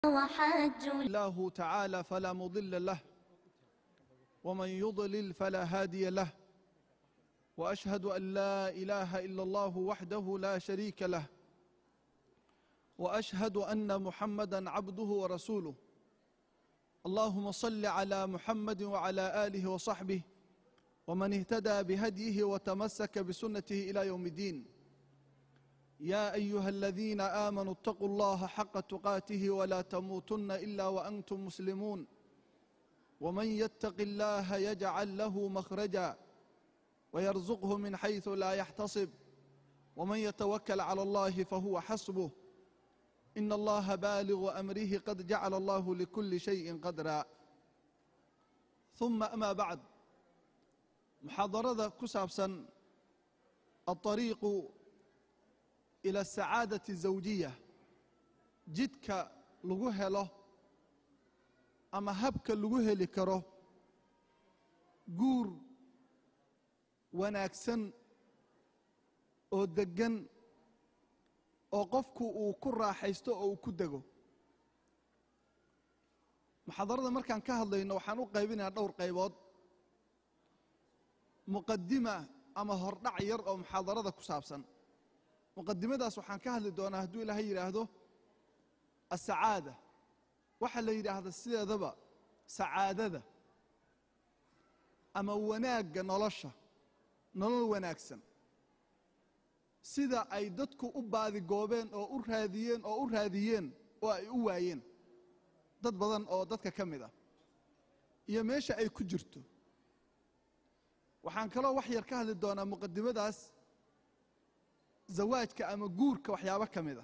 وحاجوا الله تعالى فلا مضل له ومن يضلل فلا هادي له واشهد ان لا اله الا الله وحده لا شريك له واشهد ان محمدا عبده ورسوله اللهم صل على محمد وعلى اله وصحبه ومن اهتدى بهديه وتمسك بسنته الى يوم الدين يا ايها الذين امنوا اتقوا الله حق تقاته ولا تموتن الا وانتم مسلمون ومن يتق الله يجعل له مخرجا ويرزقه من حيث لا يحتصب ومن يتوكل على الله فهو حسبه ان الله بالغ امره قد جعل الله لكل شيء قدرا ثم اما بعد محاضرada ku saabsan الطريق إلى السعادة الزوجية jidka lagu helo ama habka lagu heli karo guur wanaagsan oo deggan oo qofku uu ku raaxaysto oo uu ku dego muxaadarada markaan ka hadlayno waxaan u qaybinayaa dhowr qaybood muqadima ama hordhac yar oo muxaadarada ku saabsan muqadimadaas waxaan ka hadli doonaa hadduu ilaahay yidhaahdo asacaada waxaa la yidhaahda sideedaba sacaadada ama wanaagga nolosha nolol wanaagsan sida ay dadku u baadigoobeen oo u raadiyeen oo u raadiyeen oo ay u waayeen dad badan oo dadka ka mid ah iyo meesha ay ku jirto waxaan kaloo wax yar ka hadli doonaa muqadimadaas zawaajka ama guurka waxyaabo ka mid a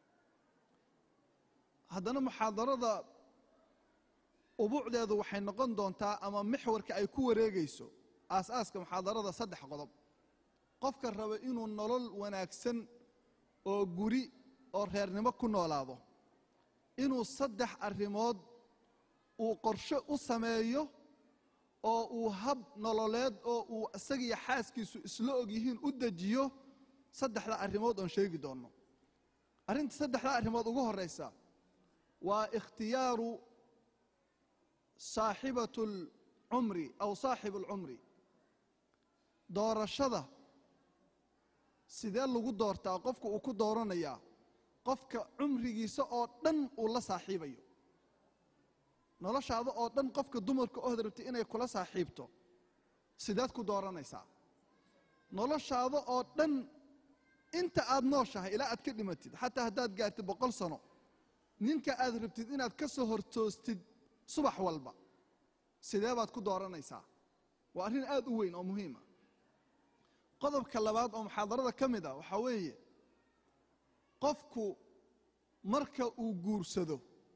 haddana muxaadarada ubuucdeedu waxay noqon doontaa ama mixwarka ay ku wareegayso aas-aaska muxaadarada saddex qodob qofka raba inuu nolol wanaagsan oo guri oo reernimo ku noolaado inuu saddex arrimood uu qorshe u sameeyo oo uu hab nololeed oo uu isagiyo xaaskiisu isla og yihiin u dejiyo saddexda arrimood oon sheegi doonno arrinta saddexda arrimood ugu horeysa waa ikhtiyaaru saaxibatu alcumri aw saaxibu alcumri doorashada sidee lagu doortaa qofka uu ku dooranayaa qofka cumrigiisa oo dhan uu la saaxiibayo noloshaada oo dhan qofka dumarka ohod rabtay inay kula saaxiibto sideed ku dooranaysaa noloshaada oo dhan inta aad nooshahay ilaa aad ka dhimatid xataa haddaad gaartid boqol sano ninka aad rabtid inaad ka soo hortoostid subax walba sidee baad ku dooranaysaa waa arrin aad u weyn oo muhiima qodobka labaad oo muxaadarada ka mid a waxaa weeye qofku marka uu guursado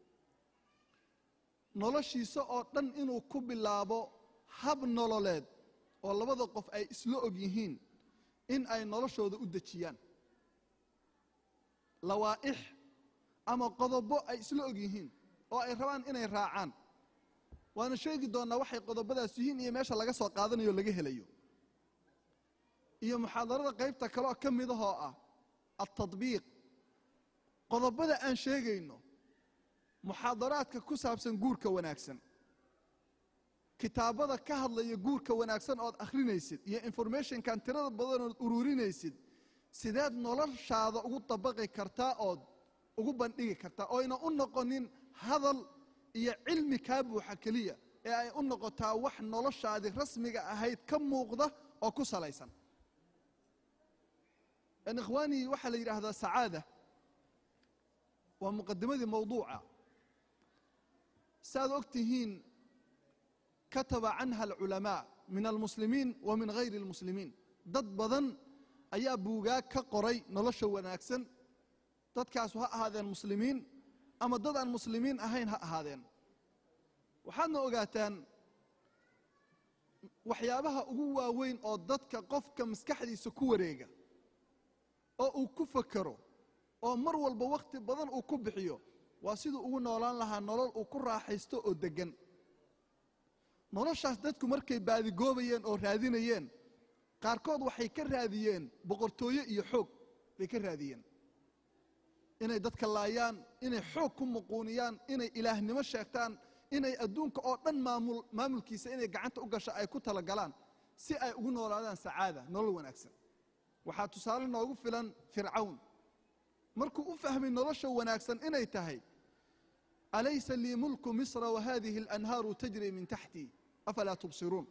noloshiisa oo dhan inuu ku bilaabo hab nololeed oo labada qof ay isla og yihiin in ay noloshooda u dejiyaan lawaa'ix ama qodobo ay isla og yihiin oo ay rabaan inay raacaan waana sheegi doonnaa waxay qodobadaas yihiin iyo meesha laga soo qaadanayo o laga helayo iyo muxaadarada qaybta kaleoo ka midahoo ah altadbiiq qodobada aan sheegayno muxaadaraadka ku saabsan guurka wanaagsan kitaabada ka hadlaya guurka wanaagsan ood akhrinaysid iyo informationkan tirada badanood ururinaysid sideed noloshaada ugu dabaqi kartaa ood ugu bandhigi kartaa oyna u noqonin hadal iyo cilmi kaa buuxa keliya ee ay u noqotaa wax noloshaadii rasmiga ahayd ka muuqda oo ku salaysan ikhwaani waxaa la yidhaahdaa sacaada waa muqadimadii mawduuca saaad og tihiin kataba canha alculamaa min almuslimiin wa min hayri almuslimiin dad badan ayaa buugaag ka qoray nolosha wanaagsan dadkaasu ha ahaadeen muslimiin ama dad aan muslimiin ahayn ha ahaadeen waxaadna ogaataan waxyaabaha ugu waaweyn oo dadka qofka maskaxdiisa ku wareega oo uu ku fakero oo mar walba wakhti badan uu ku bixiyo waa siduu ugu noolaan lahaa nolol uu ku raaxaysto oo deggan noloshaas dadku markay baadigoobayeen oo raadinayeen qaarkood waxay ka raadiyeen boqortooye iyo xoog bay ka raadiyeen inay dadka laayaan inay xoog ku muquuniyaan inay ilaahnimo sheegtaan inay adduunka oo dhan maamul maamulkiisa inay gacanta u gasho ay ku talagalaan si ay ugu noolaadaan sacaada nolol wanaagsan waxaa tusaale noogu filan fircawn markuu u fahmay nolosha wanaagsan inay tahay alaysa lii mulku misra wahadihi alanhaaru tajri min taxtii afalaa tubsiruun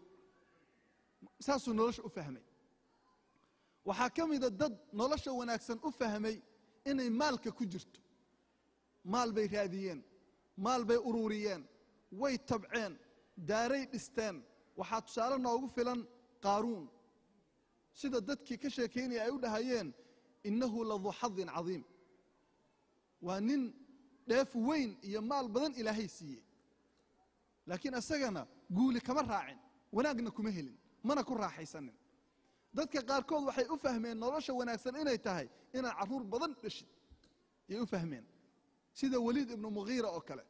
saasuu nolosha u fahmay waxaa ka mida dad nolosha wanaagsan u fahmay inay maalka ku jirto maal bay raadiyeen maal bay ururiyeen way tabceen daaray dhisteen waxaa tusaale noogu filan qaaruun sida dadkii ka sheekaynaya ay u dhahayeen innahu laduu xadin cadiim waa nin dheef weyn iyo maal badan ilaahay siiyey laakiin isagana guuli kama raacin wanaagna kuma helin mana ku raaxaysanin dadka qaarkood waxay u fahmeen nolosha wanaagsan inay tahay inaad carruur badan dheshid ayay u fahmeen sida weliid ibnu mughiira oo kale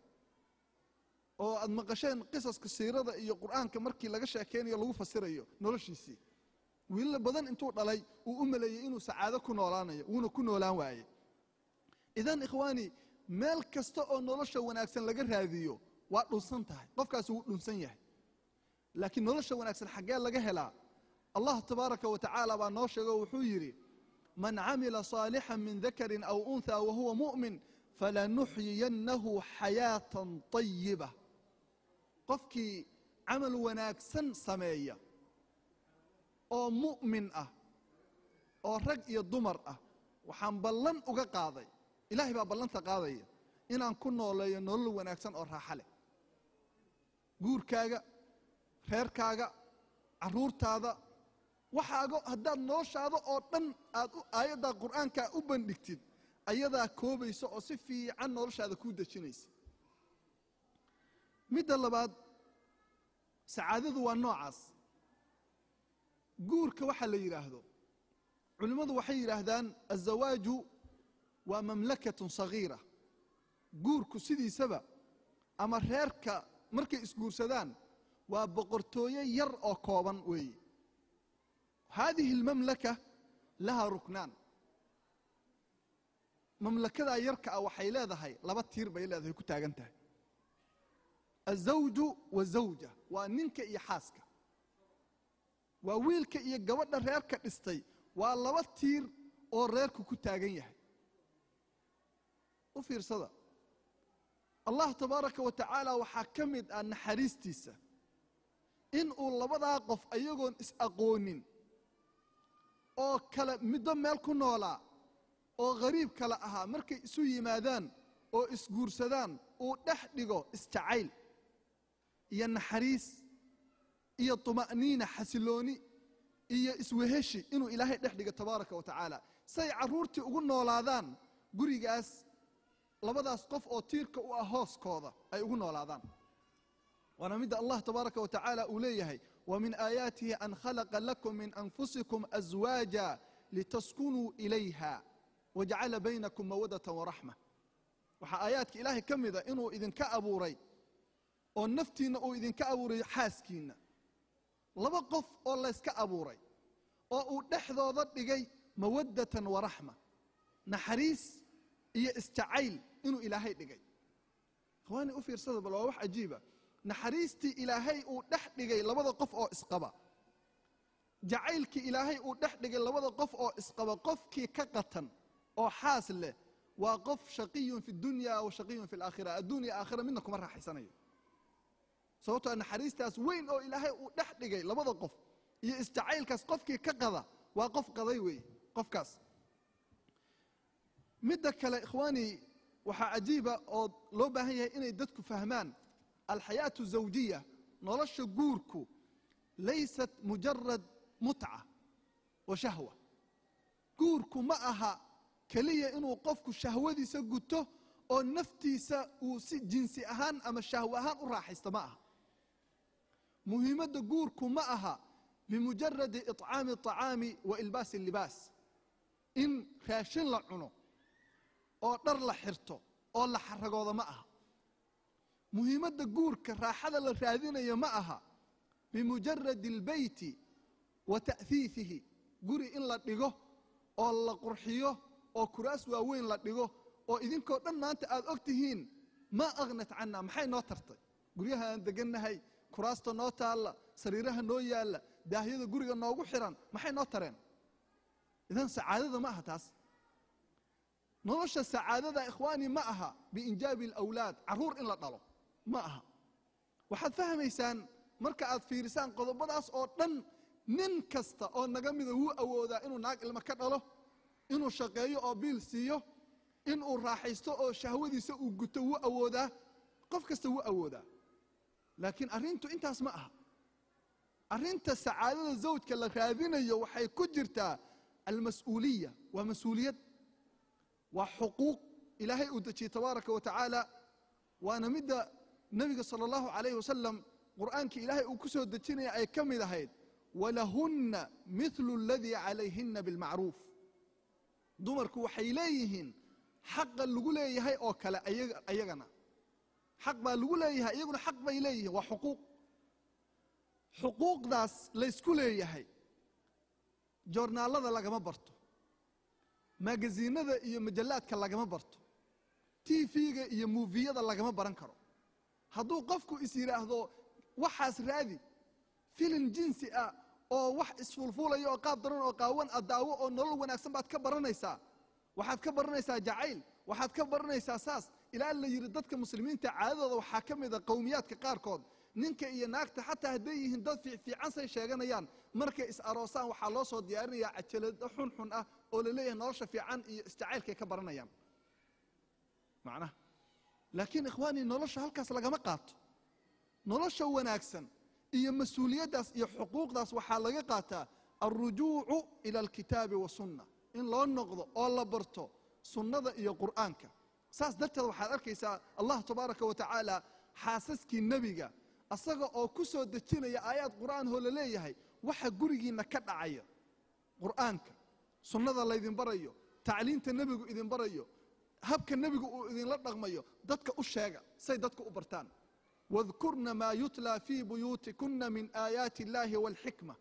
oo aad maqasheen qisaska siirada iyo qur'aanka markii laga sheekaynayo lagu fasirayo noloshiisii wiilal badan intuu dhalay uu u maleeyey inuu sacaado ku noolaanayo wuuna ku noolaan waayey idan ikhwaani meel kasta oo nolosha wanaagsan laga raadiyo waa dhunsan tahay qofkaasi wuu dhunsan yahay laakiin nolosha wanaagsan xaggee laga helaa allah tabaaraka wa tacaala baa noo sheego wuxuu yidhi man camila صaalixا min dakari aw unhى wahuwa muؤmin falanuxyiyannahu xayaatan طayiba qofkii camal wanaagsan sameeya oo mu'min ah oo rag iyo dumar ah waxaan ballan uga qaaday ilaahay baa ballanta qaadaya inaan ku nooleeyo nolol wanaagsan oo raaxa leh guurkaaga reerkaaga carruurtaada waxaaga haddaad noloshaada oo dhan aad aayaddaa qur'aankaa u bandhigtid ayadaa koobaysa oo si fiican noloshaada kuu dejinaysa midda labaad sacaadadu waa noocaas guurka waxaa la yidhaahdo culimmadu waxay yidhaahdaan azawaaju waa mamlakatun sagiira guurku sidiisaba ama reerka markay isguursadaan waa boqortooye yar oo kooban weeye haadihi almamlaka lahaa ruknaan mamlakadaa yarka ah waxay leedahay laba tiir bay leedahay ku taagan tahay azawju wazawja waa ninka iyo xaaska waa wiilka iyo gabadha reerka dhistay waa laba tiir oo reerku ku taagan yahay u fiirsada allah tabaaraka wa tacaala waxaa ka mid ah naxariistiisa in uu labadaa qof ayagoon is-aqoonin oo kale middo meel ku noolaa oo khariib kale ahaa markay isu yimaadaan oo isguursadaan uu dhex dhigo isjacayl iyo naxariis iyo tuma'niina xasilooni iyo isweheshi inuu ilaahay dhex dhigo tabaaraka wa tacaala say carruurtii ugu noolaadaan gurigaas labadaas qof oo tiirka u ah hooskooda ay ugu noolaadaan waana midda allah tabaaraka wa tacaala uu leeyahay ومن آياته أن خلق لكم من أنفسكم أزواجا لتسكنوا إليها وجعل بينكم مودة ورحمة waxaa aayaadka ilaahay ka mida inuu idinka abuuray oo naftiinna uu idinka abuuray xaaskiinna laba qof oo layska abuuray oo uu dhexdooda dhigay mawaddatan waraxma naxariis iyo isjacayl inuu ilaahay dhigay ikhwaani u fiirsada bal waa wax cajiiba naxariistii ilaahay uu dhex dhigay labada qof oo isqaba jacaylkii ilaahay uu dhex dhigay labada qof oo isqaba qofkii ka qatan oo xaas leh waa qof shaqiyun fi dunya wa shaqiyun fi alaakhira adduun iyo aakhira midna kuma raaxaysanayo sababtoo naxariistaas weyn oo ilaahay uu dhex dhigay labada qof iyo isjacaylkaas qofkii ka qada waa qof qaday weeye qofkaas midda kale ikhwaani waxaa cajiiba oo loo baahan yahay inay dadku fahmaan alxayaatu zawjiya nolosha guurku laysat mujarad mutca wa shahwa guurku ma aha keliya inuu qofku shahwadiisa guto oo naftiisa uu si jinsi ahaan ama shahwe ahaan u raaxaysto ma aha muhiimadda guurku ma aha bimujaradi iطcaami الطacaami wa ilbaasi اlibaas in raashin la cuno oo dhar la xirto oo la xaragooda ma aha muhiimadda guurka raaxada la raadinayo ma aha bimujaradi اlbeyti wa ta'hiifihi guri in la dhigo oo la qurxiyo oo kuraas waaweyn la dhigo oo idinkoo dhan maanta aad og tihiin maa akhnat canna maxay noo tartay guryaha aan degannahay kuraasta noo taalla sariiraha noo yaalla daahyada guriga noogu xiran maxay noo tareen idan sacaadada ma aha taas nolosha sacaadada ikhwaani ma aha biinjaabi alawlaad carruur in la dhalo ma aha waxaad fahmaysaan marka aad fiirisaan qodobadaas oo dhan nin kasta oo naga mida wuu awoodaa inuu naag ilmo ka dhalo inuu shaqeeyo oo biil siiyo inuu raaxaysto oo shahwadiisa uu guto wuu awoodaa qof kasta wuu awoodaa laakiin arrintu intaas ma aha arrinta sacaadada zawjka la raadinayo waxay ku jirtaa almas-uuliya waa mas-uuliyad waa xuquuq ilaahay uu dejiyey tabaaraka wa tacaala waana midda nebiga sala allahu calayhi wasalam qur'aankii ilaahay uu ku soo dejinaya ay ka mid ahayd walahunna mithlu aladii calayhinna bilmacruuf dumarku waxay leeyihiin xaqa lagu leeyahay oo kale ayagana xaq baa lagu leeyahay iyaguna xaq bay leeyihiin waa xuquuq xuquuqdaas laysku leeyahay joornaalada lagama barto magaziinada iyo majallaadka lagama barto tv-ga iyo muufiyada lagama baran karo hadduu qofku is yidhaahdo waxaas raadi filim jinsi ah oo wax isfuulfuulaya oo qaab daran oo qaawan a daawo oo nolol wanaagsan baad ka baranaysaa waxaad ka baranaysaa jacayl waxaad ka baranaysaa saas ilaa la yidhi dadka muslimiinta caadadooda waxaa ka mid a qowmiyaadka qaarkood ninka iyo naagta xataa hadday yihiin dad fiican say sheeganayaan markay is aroosaan waxaa loo soo diyaarinayaa cajalado xunxun ah oo la leeyahay nolosha fiican iyo isjacaylkay ka baranayaan macnaha laakiin ikhwaanii nolosha halkaas lagama qaato nolosha wanaagsan iyo mas-uuliyaddaas iyo xuquuqdaas waxaa laga qaataa alrujuucu ila alkitaabi wasunna in loo noqdo oo la barto sunnada iyo qur'aanka saas darteed waxaad arkaysaa allah tabaaraka wa tacaala xaasaskii nebiga asaga oo ku soo dejinaya aayaad qur'aan oo la leeyahay waxa gurigiinna ka dhacaya qur'aanka sunnada laydin barayo tacliinta nebigu idin barayo habka nebigu uu idinla dhaqmayo dadka u sheega say dadka u bartaan wadkurna maa yutlaa fii buyuutikuna min aayaati illaahi waalxikma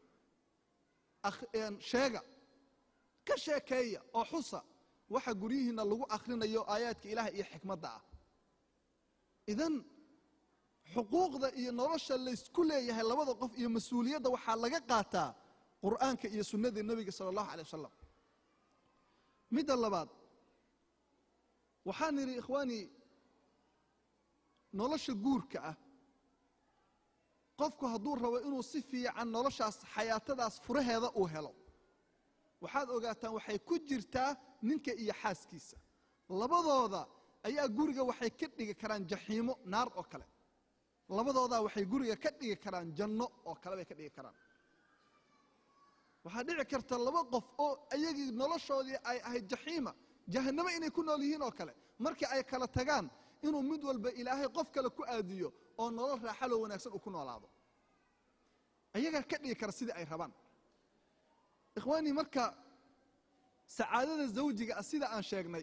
sheega ka sheekeeya oo xusa waxa guryihiinna lagu akhrinayo aayaadka ilaah iyo xikmadda ah idan xuquuqda iyo nolosha laysku leeyahay labada qof iyo mas-uuliyadda waxaa laga qaataa qur'aanka iyo sunnada nebiga sala allahu alay wasalam midda labaad waxaan idhi ikhwaanii nolosha guurka ah qofku hadduu rabo inuu si fiican noloshaas xayaatadaas furaheeda uu helo waxaad ogaataan waxay ku jirtaa ninka iyo xaaskiisa labadooda ayaa guriga waxay ka dhigi karaan jaxiimo naar oo kale labadoodaa waxay guriga ka dhigi karaan janno oo kale bay ka dhigi karaan waxaa dhici karta laba qof oo iyagii noloshoodii ay ahayd jaxiima jahannamo inay ku nool yihiin oo kale markii ay kala tagaan inuu mid walba ilaahay qof kale ku aadiyo oo nolol raaxaloo wanaagsan uu ku noolaado ayagaa ka dhigi kara sidii ay rabaan ikhwaanii marka sacaadada zawjiga ah sida aan sheegnay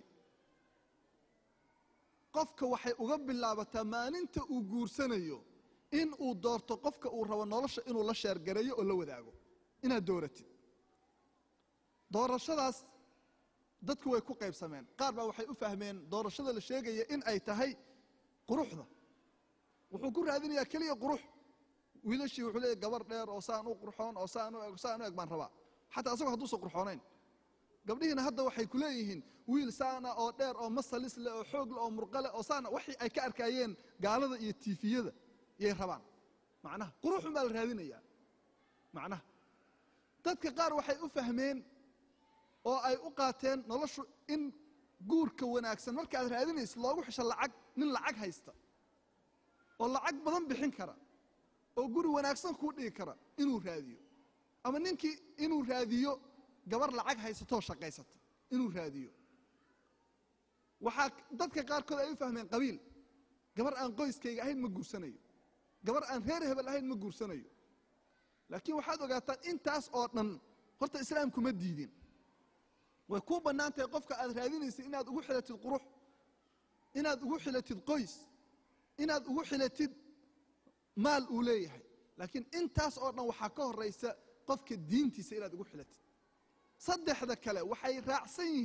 qofka waxay uga bilaabataa maalinta uu guursanayo in uu doorto qofka uu rabo nolosha inuu la sheergareeyo oo la wadaago inaad dooratid doorashadaas dadku way ku qaybsameen qaar baa waxay u fahmeen doorashada la sheegaya in ay tahay quruxda wuxuu ku raadinayaa keliya qurux wiilashii wuxuu leeyahy gabar dheer oo saan u qurxoon oo saan u eg saan u eg baan rabaa xataa asagoo hadduusan qurxoonayn gabdhihiina hadda waxay ku leeyihiin wiil saana oo dheer oo masalis leh oo xoog leh oo murqale oo saana waxii ay ka arkaayeen gaalada iyo tiifiyada yay rabaan macnaha quruxun baa la raadinayaa macnaha dadka qaar waxay u fahmeen oo ay u qaateen noloshu in guurka wanaagsan markaaad raadinaysid loogu xisho lacag nin lacag haysta oo lacag badan bixin kara oo guri wanaagsan kuu dhigi kara inuu raadiyo ama ninkii inuu raadiyo gabar lacag haysatoo shaqaysata inuu raadiyo waxaa dadka qaarkood ay u fahmeen qabiil gabar aan qoyskayga ahayn ma guursanayo gabar aan reer hebel ahayn ma guursanayo laakiin waxaad ogaataan intaas oo dhan horta islaamku ma diidin way kuu bannaan tahay qofka aad raadinaysid inaad ugu xilatid qurux inaad ugu xilatid qoys inaad ugu xilatid maal uu leeyahay laakiin intaas oo dhan waxaa ka horaysa qofka diintiisa inaad ugu xilatid saddexda kale waxay raacsan yihiin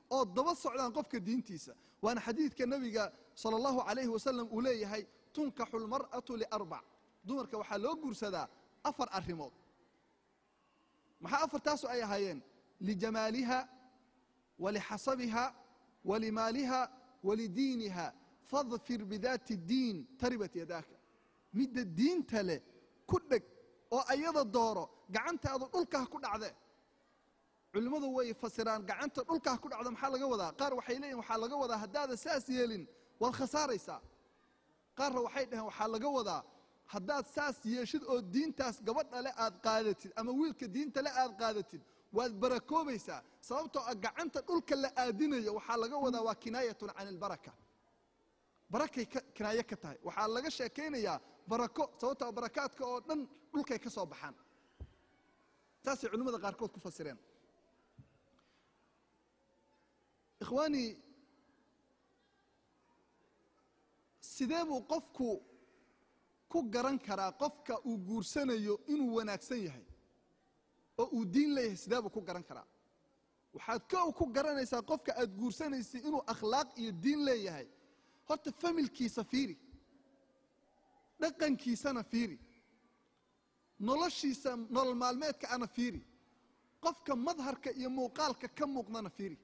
oo daba socdaan qofka diintiisa waana xadiidka nebiga sala allahu calayhi wasalam uu leeyahay tunkaxu lmar'atu liarbac dumarka waxaa loo guursadaa afar arrimood maxaa afartaasu ay ahaayeen lijamaaliha walixasabiha walimaaliha walidiiniha fadfir bidaati اddiin taribat yadaaka midda diinta leh ku dheg oo ayada dooro gacantaadu dhulka ha ku dhacde culimmadu way fasiraan gacanta dhulka ha ku dhacdo maxaa laga wadaa qaar waxay leeyihin waxaa laga wadaa haddaada saas yeelin waad khasaaraysaa qaarna waxay dhaheen waxaa laga wadaa haddaad saas yeeshid oo diintaas gabadha le aad qaadatid ama wiilka diinta le aad qaadatid waad barakoobaysaa sababtoo ah gacanta dhulka la aadinayo waxaa laga wadaa waa kinaayatun can ilbaraka barakay ka kinaayo ka tahay waxaa laga sheekaynayaa barako sababtoo barakaadka oo dhan dhulkay ka soo baxaan saasay culimmada qaarkood ku fasireen ikhwaanii sidee buu qofku ku garan karaa qofka uu guursanayo inuu wanaagsan yahay oo uu diin leeyahay sidee buu ku garan karaa waxaad kow ku garanaysaa qofka aad guursanaysa inuu akhlaaq iyo diin leeyahay horta familkiisa fiiri dhaqankiisana fiiri noloshiisa nolol maalmeedka ana fiiri qofka madharka iyo muuqaalka ka muuqdana fiiri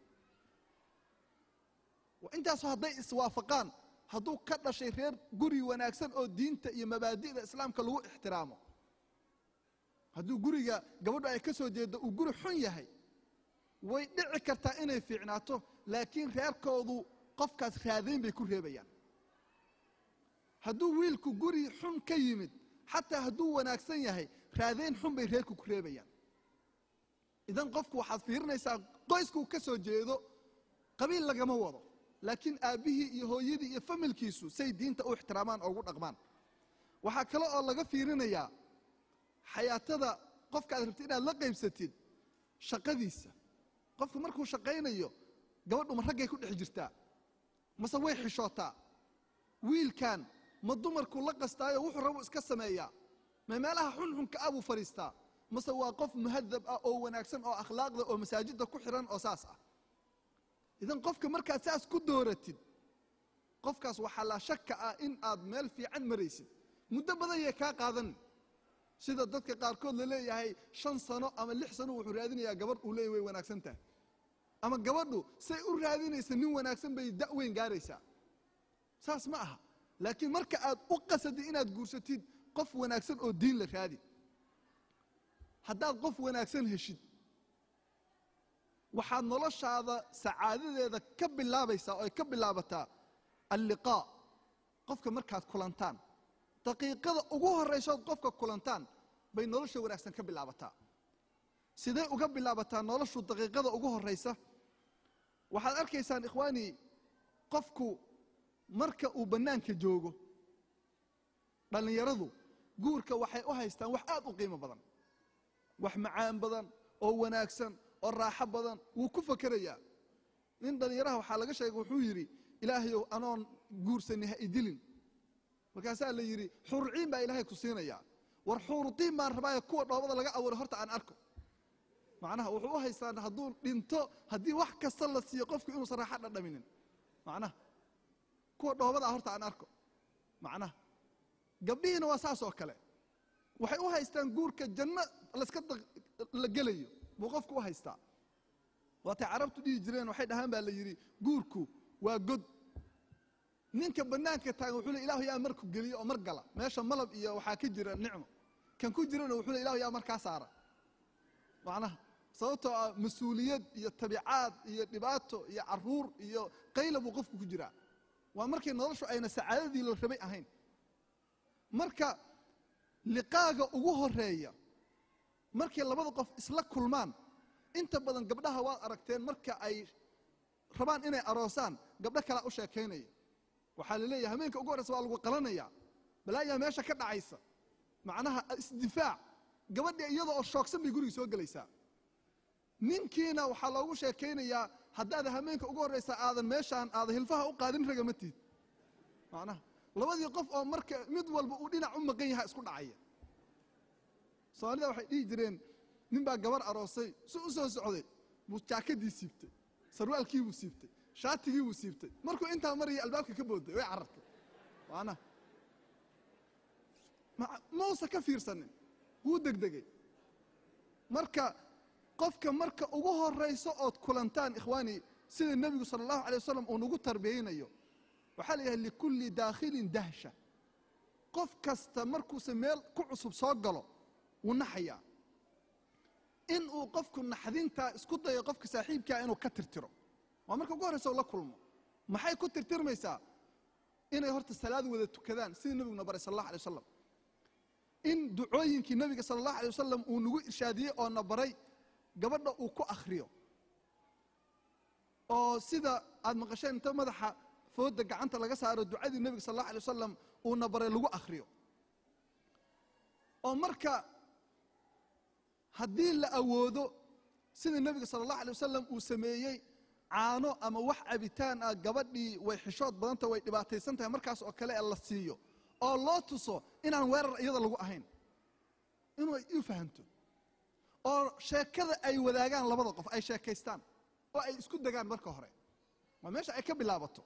intaasu hadday iswaafaqaan hadduu ka dhashay reer guri wanaagsan oo diinta iyo mabaadi'da islaamka lagu ixtiraamo hadduu guriga gabadhu ay ka soo jeeddo uu guri xun yahay way dhici kartaa inay fiicnaato laakiin reerkoodu qofkaas raadayn bay ku reebayaan hadduu wiilku guri xun ka yimid xataa hadduu wanaagsan yahay raadayn xun bay reerku ku reebayaan idan qofku waxaad fiirinaysaa qoyskuu ka soo jeedo qabiil lagama wado laakiin aabbihii iyo hooyadii iyo familkiisu say diinta u ixtiraamaan oo ugu dhaqmaan waxaa kale oo laga fiirinayaa xayaatada qofka aad rabtid inaad la qaybsatid shaqadiisa qofku markuu shaqaynayo gabadhu ma raggay ku dhex jirtaa mase way xishootaa wiilkan ma dumarkuu la qastaayo wuxuu rabu iska sameeyaa ma meelaha xunxunka ah buu fadhiistaa mase waa qof muhadab ah oo wanaagsan oo akhlaaqda oo masaajidda ku xiran oo saas ah idan qofka markaad saas ku dooratid qofkaas waxaa laa shaka ah in aad meel fiican maraysid muddo badan yay kaa qaadan sida dadka qaarkood la leeyahay shan sano ama lix sano wuxuu raadinayaa gabadh uu leeyahy way wanaagsan tahay ama gabadhu say u raadinaysa nin wanaagsan bay da' weyn gaaraysaa saas ma aha laakiin marka aad u qasadid inaad guursatid qof wanaagsan oo diin la raadi haddaad qof wanaagsan heshid waxaad noloshaada sacaadadeeda ka bilaabaysaa oo ay ka bilaabataa alliqaa qofka markaad kulantaan daqiiqada ugu horraysood qofka kulantaan bay nolosha wanaagsan ka bilaabataa sidee uga bilaabataa noloshu daqiiqada ugu horraysa waxaad arkaysaan ikhwaanii qofku marka uu bannaanka joogo dhallinyaradu guurka waxay u haystaan wax aad u qiimo badan wax macaan badan oo wanaagsan oo raaxo badan wuu ku fakerayaa nin dhallinyaraha waxaa laga sheegay wuxuu yidhi ilaahayow anoon guursani ha idilin markaasaa la yidhi xuurciin baa ilaahay ku siinayaa war xuurudiin baan rabaayo kuwa dhoobada laga abuuray horta aan arko macnaha wuxuu u haystaan hadduu dhinto haddii wax kasta la siiyo qofku inuusan raaxo dhadhaminin macnaha kuwa dhoobada horta aan arko macnaha gabdhihiina waa saas oo kale waxay u haystaan guurka janno laska la gelayo buu qofku u haystaa waatay carabtu dhihi jireen waxay dhahaan baa la yidhi guurku waa god ninka bannaanka taagan wuxuu le ilahu yaa marku geliyo oo mar gala meesha malab iyo waxaa ka jira nicmo kan ku jirana wuxuu le ilahu yaa markaa saara macnaha sababtoo ah mas-uuliyad iyo tabicaad iyo dhibaato iyo caruur iyo qayla buu qofku ku jiraa waa markay noloshu ayna sacaadadii la rabay ahayn marka liqaaga ugu horeeya markay labada qof isla kulmaan inta badan gabdhaha waad aragteen marka ay rabaan inay aroosaan gabdho kalea u sheekaynaya waxaa la leeyahay habeenka ugu horreysa waa lagu qalanaya balaayaa meesha ka dhacaysa macnaha isdifaac gabadhii iyada oo shoogsan bay guriga soo gelaysaa ninkiina waxaa loogu sheekaynayaa haddaad habeenka ugu horreysa aadan meeshaan aada hilfaha u qaadin ragama tiid macnaha labadii qof oo marka mid walba uu dhinac u maqan yaha isku dhacaya soomaalida waxay dhihi jireen nin baa gabar aroosay si u soo socday buu jaakadii siibtay sarwaalkiibuu siibtay shaatigiibuu siibtay markuu intaa maraya albaabka ka booday way carartay waana mausa ka fiirsanin wuu degdegay marka qofka marka ugu horayso ood kulantaan ikhwaani sida nebigu sala allahu alay wasalam uu nagu tarbiyeynayo waxaa la yidhaha likulli daakhilin dahsha qof kasta markuuse meel ku cusub soo galo wuu naxayaa in uu qofku naxdintaa isku dayo qofka saaxiibkaa inuu ka tirtiro waa marka ugu horraysa oo la kulmo maxay ku tirtirmaysaa inay horta salaad wada tukadaan sidii nebiguna baray sal allah alay wasalam in ducooyinkii nebiga sala allahu alay wasalam uu nagu irshaadiyey oo na baray gabadha uu ku akhriyo oo sida aad maqasheen inta madaxa fooda gacanta laga saaro ducadii nebiga sal allahu alay wasalam uuna baray lagu akhriyo oo marka haddii la awoodo sida nebiga sala allahu alay wasalam uu sameeyey caano ama wax cabitaan ah gabadhii way xishood badanta way dhibaataysan tahay markaas oo kale ee la siiyo oo loo tuso inaan weerar iyada lagu ahayn inuu u fahamto oo sheekada ay wadaagaan labada qof ay sheekaystaan oo ay isku degaan marka hore waa meesha ay ka bilaabato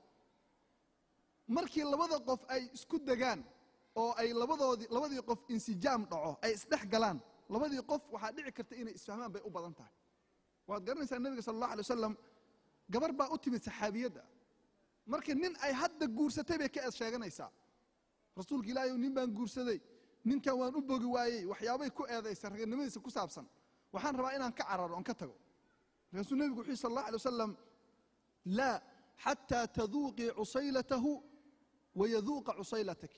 markii labada qof ay isku degaan oo ay labadoodii labadii qof insijaam dhaco ay isdhex galaan labadii qof waxaa dhici karta inay isfahmaan bay u badan tahay waad garanaysaa nebiga sala allah alay wasalam gabar baa u timid saxaabiyadda marka nin ay hadda guursatay bay ka eed sheeganaysaa rasuulka ilaahay nin baan guursaday ninkan waan u bogi waayey waxyaabay ku eedaysa raganimadiisa ku saabsan waxaan rabaa inaan ka cararo on ka tago markaasuu nebigu wuxuu yhi sal allah alay wasalam laa xataa taduuqii cusaylatahu wayaduuqa cusaylataki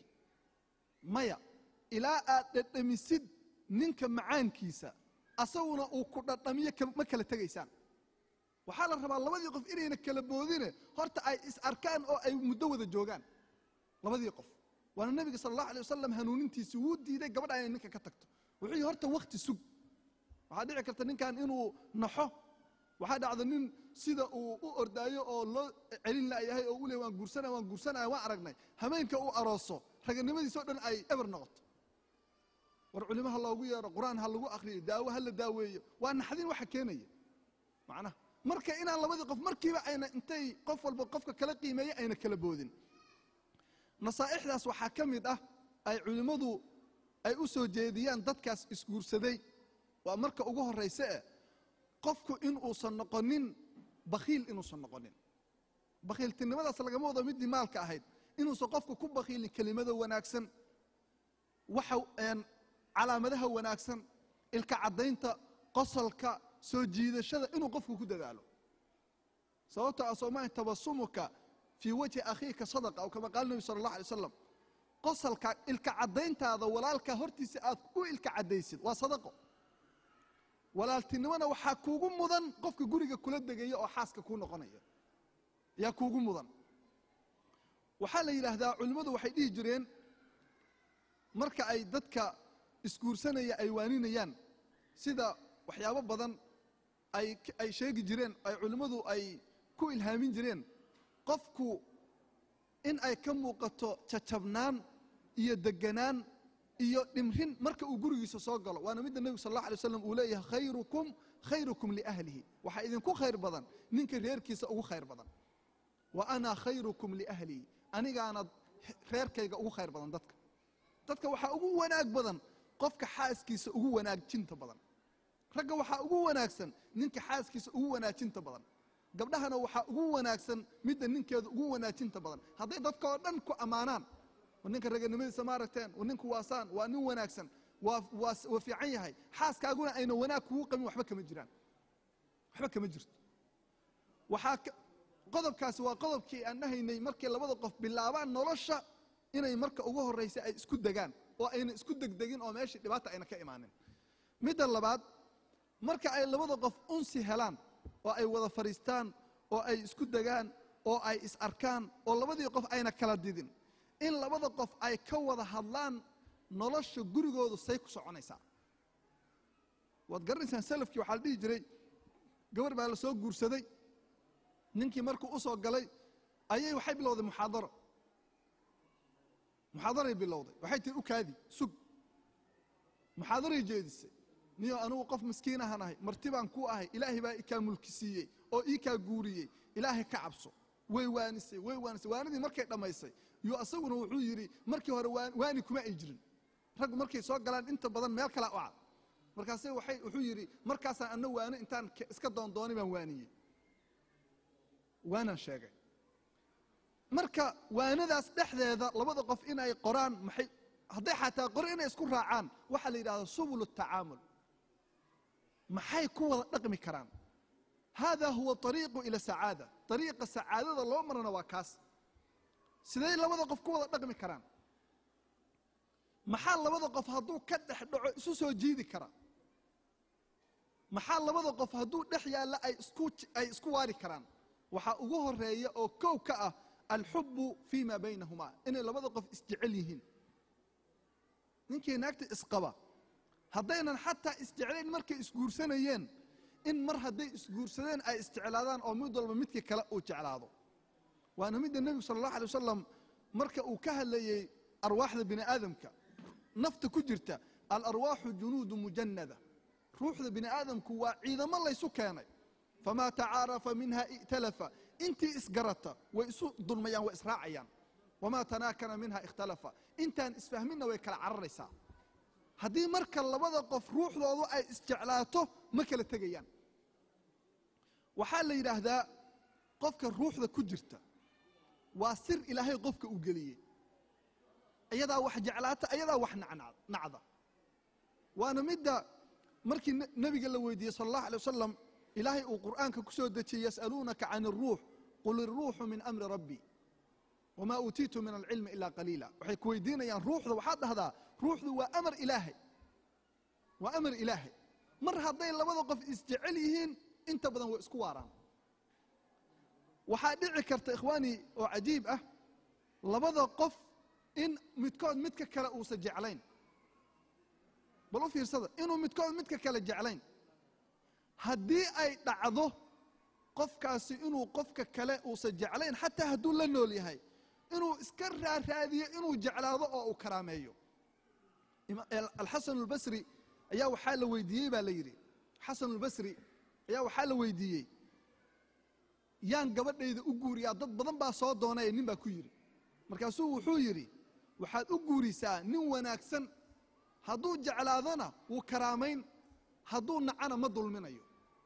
maya ilaa aad dhadhamisid ninka macaankiisa asaguna uu ku dhadhamiyo ma kala tegaysaan waxaa la rabaa labadii qof inayna kala boodine horta ay is arkaan oo ay muddo wada joogaan labadii qof waana nebiga sala allahu alay wasalam hanuunintiisi wuu diiday gabadha inay ninka ka tagto wuxuu yihi horta wakti sug waxaa dhici karta ninkan inuu naxo waxaa dhacda nin sida uu u ordaayo oo loo celin layahay oo u le waan guursanaya waan guursanaya waan aragnay hameenka uu arooso raganimadiisa o dhan ay eber noqoto war culimo ha loogu yeero qur-aan ha lagu akriyo daawo ha la daaweeyo waa naxdin waxa keenaya macnaha marka inaan labadii qof markiiba ayna intay qof walba qofka kala qiimeeya ayna kala boodin nasaa'ixdaas waxaa ka mid ah ay culimmadu ay u soo jeediyaan dadkaas isguursaday waa marka ugu horrayse eh qofku inuusan noqonin bakhiil inuusan noqonin bakhiiltinimadaas lagama wado middii maalka ahayd inuusan qofku ku bakhiilin kelimada wanaagsan waxa calaamadaha wanaagsan ilka caddaynta qosolka soo jiidashada inuu qofku ku dadaalo sababto a soomaha tabasumuka fii wajhi akhiika sadaqa aw kama qaala nebi sala allah alay wasalam qosalka ilka caddayntaada walaalka hortiisa aad u ilka caddaysid waa sadaqo walaaltinimona waxaa kuugu mudan qofka guriga kula degaya oo xaaska kuu noqonaya yaa kuugu mudan waxaa la yidhaahdaa culimmadu waxay dhihi jireen marka ay dadka isguursanaya ay waaninayaan sida waxyaabo badan ay ay sheegi jireen ay culimmadu ay ku ilhaamin jireen qofku in ay ka muuqato jajabnaan iyo deganaan iyo dhimrin marka uu gurigiisa soo galo waana midda nebigu sal allah alay waslam uu leeyahay khayrukum khayrukum liahlihi waxaa idinku khayr badan ninka reerkiisa ugu khayr badan wa ana khayrukum liahlihi anigaana reerkayga ugu khayr badan dadka dadka waxaa ugu wanaag badan qofka xaaskiisa ugu wanaajinta badan ragga waxaa ugu wanaagsan ninka xaaskiisa ugu wanaajinta badan gabdhahana waxaa ugu wanaagsan midda ninkeeda ugu wanaajinta badan hadday dadka oo dhan ku ammaanaan war ninka raganimadiisa ma aragteen war ninku waasaan waa nin wanaagsan waa waa waa fiican yahay xaaskaaguna ayna wanaag kugu qabin waxba kama jiraan waxba kama jirto waxaa qodobkaasi waa qodobkii aan dhahaynay markay labada qof bilaabaan nolosha inay marka ugu horraysa ay isku degaan oo ayna isku degdegin oo meeshii dhibaata ayna ka imaanin midda labaad marka ay labada qof unsi helaan oo ay wada fadhiistaan oo ay isku degaan oo ay is arkaan oo labadii qof ayna kala didin in labada qof ay ka wada hadlaan nolosha gurigoodu say ku soconaysaa waad garanaysaan salafkii waxaa la dhihi jiray gabar baa la soo guursaday ninkii markuu u soo galay ayay waxay bilowday muxaadaro muxaadaray bilowday waxay tihi u kaadi sug muxaadaray jeedisay niyo anugu qof miskiin ahaan ahay marti baan ku ahay ilaahay baa ikaa mulki siiyey oo ii kaa guuriyey ilaahay ka cabso way waanisay way waanisay waanidii markay dhammaysay yo asaguna wuxuu yidhi markii hore waa- waani kuma ay jirin raggu markay soo galaan inta badan meel kala u cad markaase waxay wuxuu yidhi markaasaan anna waano intaan ke- iska doondooni baan waaniyey waanaan sheegay marka waanadaas dhexdeeda labada qof in ay qoraan maxay hadday xataa qori inay isku raacaan waxaa la yidhahdaa subul tacaamul maxay ku wada dhaqmi karaan hada huwa ariiqu ila sacaada ariiqa sacaadada loo marana waa kaas siday labada qof ku wada dhaqmi karaan maxaa labada qof hadduu ka dhex dhaco isu soo jiidi kara maxaa labada qof hadduu dhex yaalla ay isku ay isku waari karaan waxaa ugu horeeya oo kow ka ah alxubu fi ma baynahumaa inay labada qof isjecel yihiin ninkii naagta isqaba haddaynan xataa isjeclayn markay isguursanayeen in mar hadday isguursadeen ay isjeclaadaan oo mid walba midkii kale uu jeclaado waana midda nebigu sala allahu alay wasalam marka uu ka hadlayey arwaaxda bini aadamka nafta ku jirta alarwaaxu junuudu mujanada ruuxda bini aadamku waa ciidamo laysu keenay famaa tacaarafa minha i'talafa intii isgarata way isu dulmayaan way israacayaan wamaa tanaakana minha ikhtalafa intaan isfahminna way kala cararaysaa haddii marka labada qof ruuxdoodu ay isjeclaato ma kala tegayaan waxaa la yidhaahdaa qofka ruuxda ku jirta waa sir ilaahay qofka uu geliyey ayadaa wax jeclaata ayadaa wax nacna- nacda waana midda markii ne- nebiga la weydiiyey sala allahu alay wasalam ilaahay uu qur'aanka ku soo dejiyey yas'aluunaka can iruux qul iruuxu min amri rabbi wamaa uutiitu min alcilmi ilaa qaliila waxay ku weydiinayaan ruuxda waxaad dhahdaa ruuxdu waa amar ilaahay waa amar ilaahay mar hadday labada qof isjecel yihiin inta badan way isku waaraan waxaa dhici karta ikhwaani oo cajiib ah labada qof in midkood midka kale uusan jeclayn bal u fiirsada inuu midkood midka kale jeclayn haddii ay dhacdo qofkaasi inuu qofka kale uusan jeclayn xataa hadduu la nool yahay inuu iska raaraadiyo inuu jeclaado oo uu karaameeyo ima- el- alxasan albasri ayaa waxaa la weydiiyey baa la yidhi xasan albasri ayaa waxaa la weydiiyey yaan gabadhayda u guuriyaa dad badan baa soo doonaya nin baa ku yidhi markaasuu wuxuu yidhi waxaad u guurisaa nin wanaagsan hadduu jeclaadona wuu karaamayn hadduu nacana ma dulminayo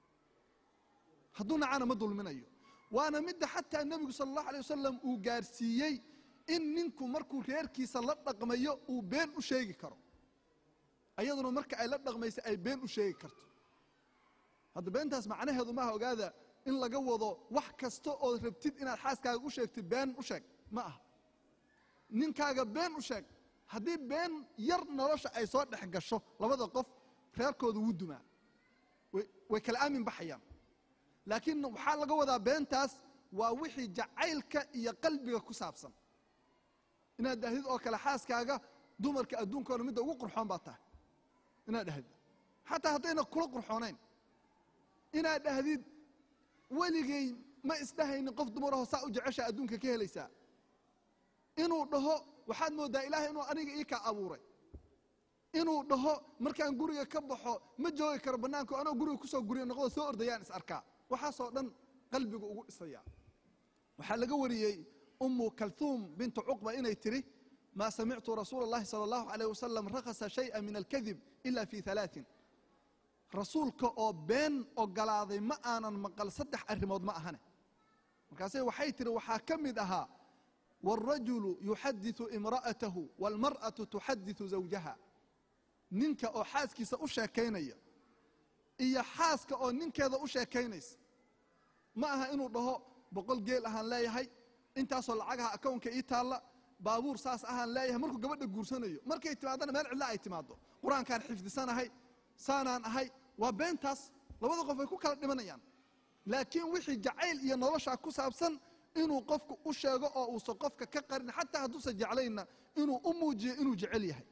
hadduu nacana ma dulminayo waana midda xataa nebigu sala allahu alay wasalam uu gaarsiiyey in ninku markuu reerkiisa la dhaqmayo uu been u sheegi karo ayaduna marka ay la dhaqmaysa ay been u sheegi karto hadda beentaas macnaheedu maaha ogaada in laga wado wax kasta ood rabtid inaad xaaskaaga u sheegtid been u sheeg ma aha ninkaaga been u sheeg haddii been yar nolosha ay soo dhex gasho labada qof reerkooda wuu dumaa way- way kala aamin baxayaan laakiin waxaa laga wadaa beentaas waa wixii jacaylka iyo qalbiga ku saabsan inaad dhahdid oo kale xaaskaaga dumarka adduunkoona midda ugu qurxoon baa tahay inaad dhahdid xataa haddayna kula qurxoonayn inaad dhahdid weligay ma isdhahaynin qof dumaraho saa u jeceshaa adduunka ka helaysaa inuu dhaho waxaad mooddaa ilaahay inuu aniga ii kaa abuuray inuu dhaho markaan guriga ka baxo ma joogi karo bannaanka anoo guriga kusoo guriya noqdo soo ordayaan is arkaa waxaasoo dhan qalbigu ugu dhisaya waxaa laga wariyey umu kalhuum bintu cuqba inay tiri maa samictu rasuula اllahi salى اllahu alayh wasalam rakhasa shayئa min alkadib ila fi halaaثin rasuulka oo been ogolaaday ma aanan maqal saddex arrimood ma ahane markaase waxay tihi waxaa ka mid ahaa wاlrajulu yuxadiثu imra'atahu wاlmar'atu tuxadiثu zawjaha ninka oo xaaskiisa u sheekaynaya iyo xaaska oo ninkeeda u sheekaynaysa ma aha inuu dhaho boqol geel ahaan leeyahay intaasoo lacagaha akownka ii taalla baabuur saas ahaan leeyahay markuu gabadha guursanayo markay timaadana meel cidla ay timaado qur-aankaan xifdisanahay saanaan ahay waa beentaas labada qof ay ku kala dhimanayaan laakiin wixii jacayl iyo noloshaa ku saabsan inuu qofku u sheego oo uusan qofka ka qarin xataa hadduusan jeclaynna inuu u muujiyo inuu jecel yahay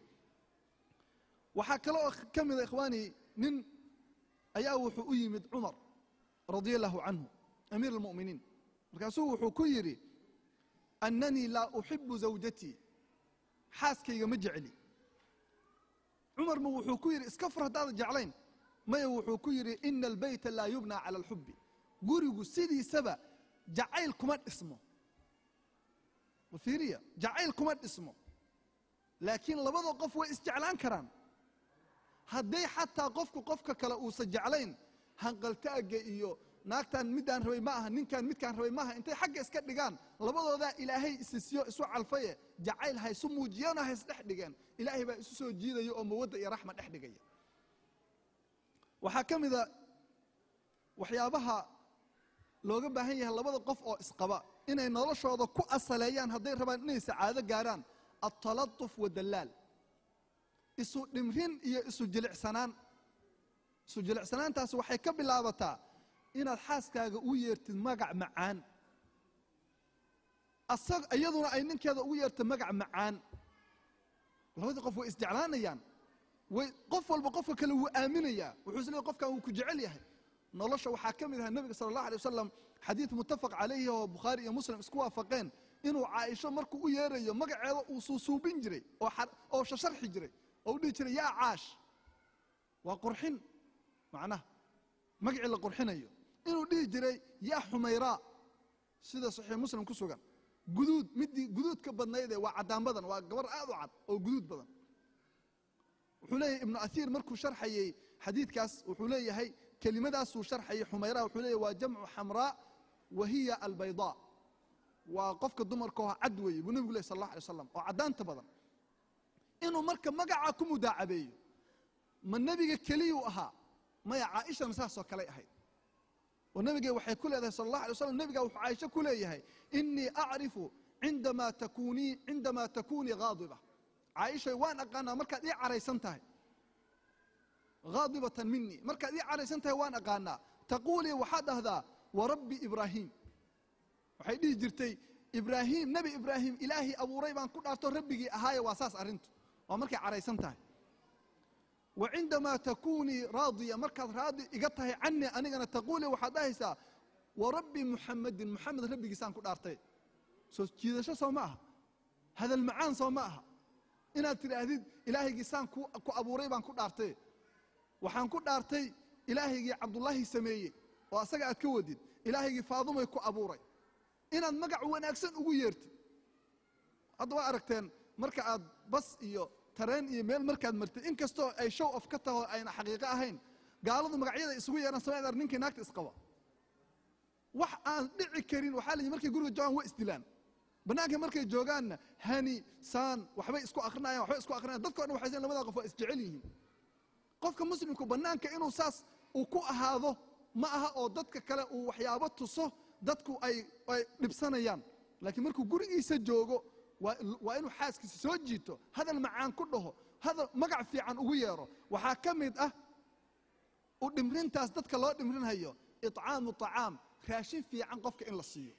waxaa kale oo ka mida ikhwaani nin ayaa wuxuu u yimid cumar radia allahu canhu amiir almu'miniin markaasuu wuxuu ku yidhi annanii laa uxibu zawjatii xaaskayga ma jecli cumarma wuxuu ku yidhi iska fur haddaada jeclayn maya wuxuu ku yidhi ina albeyta laa yubnaa cala alxubbi gurigu sidiisaba jacayl kuma dhismo fiiriya jacayl kuma dhismo laakiin labada qof way isjeclaan karaan hadday xataa qofku qofka kale uusan jeclayn hanqaltaaga iyo naagtan midaan rabay ma aha ninkaan midkaan rabay maaha intay xagga iska dhigaan labadoodaa ilaahay isisiyo isu calfaye jacayl ha isu muujiyeenoo ha isdhex dhigeen ilaahay baa isu soo jiidaya oo mawadda iyo raxma dhex dhigaya waxaa ka mida waxyaabaha looga baahan yahay labada qof oo isqaba inay noloshooda ku asaleeyaan hadday rabaan inay sacaado gaaraan altalatuf wadallaal isu dhimrin iyo isu jilicsanaan isu jilicsanaantaasi waxay ka bilaabataa inaad xaaskaaga u yeertid magac macaan asag iyaduna ay ninkeeda ugu yeerto magac macaan labadii qof way isjeclaanayaan way qof walba qofka kale wuu aaminayaa wuxuu is leey qofkan wuu ku jecel yahay nolosha waxaa ka mid aha nebiga sala allah alay wasalam xadiid muttafaq calayhi oo bukhaari iyo muslim isku waafaqeen inuu caaisho markuu u yeerayo magaceeda uu suusuubin jiray oo shasharxi jiray oo u dhihi jiray yaa caash waa qurxin macnaha magacii la qurxinayo inuu dhihi jiray yaa xumayraa sida saxiix muslim ku sugan guduud midii guduudka badnaydee waa caddaan badan waa gabar aad u cad oo guduud badan wuxuu leeyahay ibnu athiir markuu sharxayey xadiidkaas wuxuu leeyahay kelimadaasuu sharxayay xumayraa wuxuu leeyahy waa jamcu xamraa wa hiya albaydaa waa qofka dumarka oo cad weeye buu nebigu leh sal allah alay waslam oo caddaanta badan inuu marka magacaa ku mudaacabeeyo ma nebiga keliyuu ahaa maya caaishana saasoo kaley ahayd oo nebige waxay ku leedahay sal allah alay waslam nebiga wuxuu caaisho ku leeyahay inii acrifu cindamaa takunii cindamaa takunii haadiba caaishay waan aqaanaa markaad ii caraysan tahay haadibatan minii markaad ii caraysan tahay waan aqaanaa taquulii waxaad dhahdaa warabbi ibraahim waxay dhihi jirtay ibraahim nebi ibraahim ilaahii abuuray baan ku dhaarto rabbigii ahaaye waa saas arrintu waa markay caraysan tahay wa cindamaa takunii raadiya markaad raadi iga tahay canii anigana taquulii waxaad dhahaysaa warabbi muxamadin muxamed rabbigiisaan ku dhaartay soo jiidasho soo ma aha hadal macaan soo ma aha inaad tidhaahdid ilaahaygiisaan ku abuuray baan ku dhaartay waxaan ku dhaartay ilaahaygii cabdullaahi sameeyey oo asaga aad ka wadid ilaahaygii faadumay ku abuuray inaad magac wanaagsan ugu yeertid hadda waa aragteen marka aad bas iyo tareen iyo meel markaad martid in kastoo ay show of ka taho ayna xaqiiqo ahayn gaaladu magacyada isugu yeehan samaydar ninkii naagta isqaba wax aan dhici karin waxaa la yidhi markay guriga joogaan way isdilaan bannaanka markay joogaanna hani saan waxbay isku akhrinayan waxbay isku akhrinayan dadka o dhan waxay seen labada qof waa isjecel yihiin qofka muslimku bannaanka inuu saas uu ku ahaado ma aha oo dadka kale uu waxyaabo tuso dadku ay ay dhibsanayaan laakiin markuu gurigiisa joogo waa inuu xaaskiisa soo jiito hadal macaan ku dhaho hadal magac fiican ugu yeero waxaa ka mid ah u dhimrintaas dadka loo dhimrinhayo icaamu طacaam raashin fiican qofka in la siiyo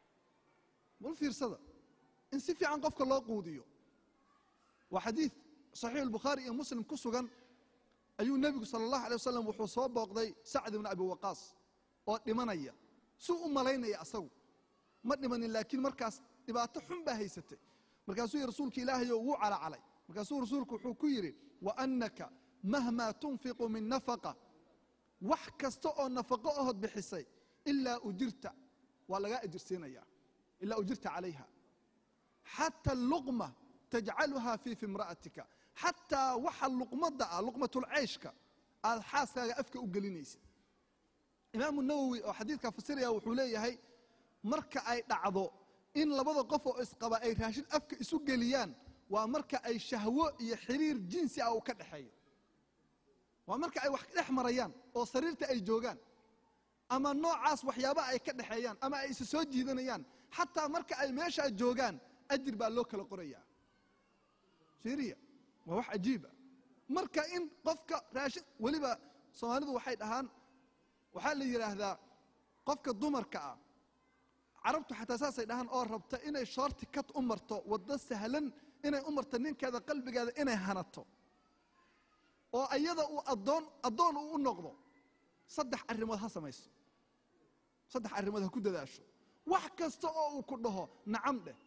bal fiirsada in si fiican qofka loo quudiyo waa xadiid saxiix albukhaari iyo muslim ku sugan ayuu nebigu sala allahu alay wasalam wuxuu soo booqday sacd ibna abi waqaas oo dhimanaya suu u malaynaya asagu ma dhimanin laakiin markaas dhibaato xun baa haysatay markaasuu yidhi rasuulka ilaahayo wuu calacalay markaasuu rasuulku wuxuu ku yidhi wa annaka mahmaa tunfiqu min nafaqa wax kasta oo nafaqo ahood bixisay ilaa ujirta waa lagaa ajirsiinaya ilaa ujirta calayha xata luqma tajcaluha fii fimra'atika xataa waxa luqmadda ah luqmatulceyshka aad xaaskaaga afka u gelinaysid imaamu nawowi oo xadiidka fasiraya wuxuu leeyahay marka ay dhacdo in labada qof oo isqaba ay raashin afka isu geliyaan waa marka ay shahwo iyo xiriir jinsi ah uu ka dhexeeyo waa marka ay wax dhex marayaan oo sariirta ay joogaan ama noocaas waxyaabaha ay ka dhexeeyaan ama ay isa soo jiidanayaan xataa marka ay meeshaa joogaan ajir baa loo kala qorayaa syriya waa wax cajiiba marka in qofka raashin weliba soomaalidu waxay dhahaan waxaa la yidhaahdaa qofka dumarka ah carabtu xataa saasay dhahaan oo rabta inay shoorti kat u marto waddo sahlan inay u marto ninkeeda qalbigeeda inay hanato oo ayada uu adoon addoon uu u noqdo saddex arrimood ha samayso saddex arrimood ha ku dadaasho wax kasta oo uu ku dhaho nacam dheh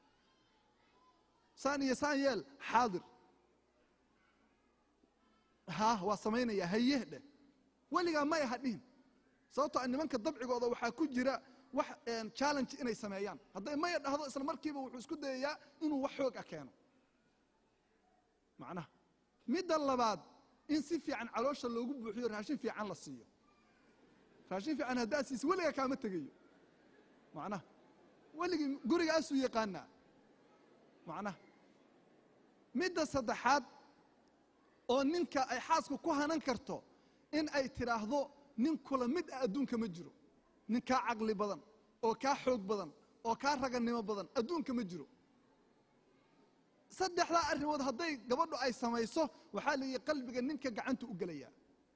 saan iyo saan yeel xaadir haa waa samaynaya hayeh dheh weligaa maya ha dhihin sababtoo nimanka dabcigooda waxaa ku jira wax challenge inay sameeyaan hadday maya dhahdo isla markiiba wuxuu isku dayayaa inuu wax xoog ah keeno macnaha midda labaad in si fiican caloosha loogu buuxiyo raashin fiican la siiyo raashin fiican haddaad siisa weligaa kaama tegayo macnaha weligii gurigaasuu yaqaanaa macnaha midda saddexaad oo ninka ay xaasku ku hanan karto in ay tidhaahdo nin kula mid ah adduunka ma jiro nin kaa caqli badan oo kaa xoog badan oo kaa ragannimo badan adduunka ma jiro saddexdaa arrimood hadday gabadhu ay samayso waxaa la yihi qalbiga ninka gacanta u gelayaa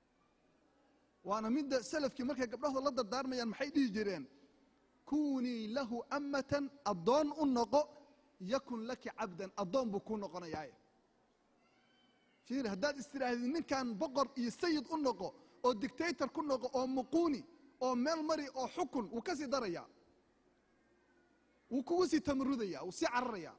waana midda salafkii markay gabdhahooda la dardaarmayaan maxay dhihi jireen kunii lahu amatan addoon u noqo yakun laki cabdan addoon buu kuu noqonayaaye fiir haddaad istidhaahdid ninkan boqor iyo sayid u noqo oo dictator ku noqo oo muquuni oo meel mari oo xukun wuu ka sii darayaa wuu kugu sii tamarudaya wuu sii cararayaa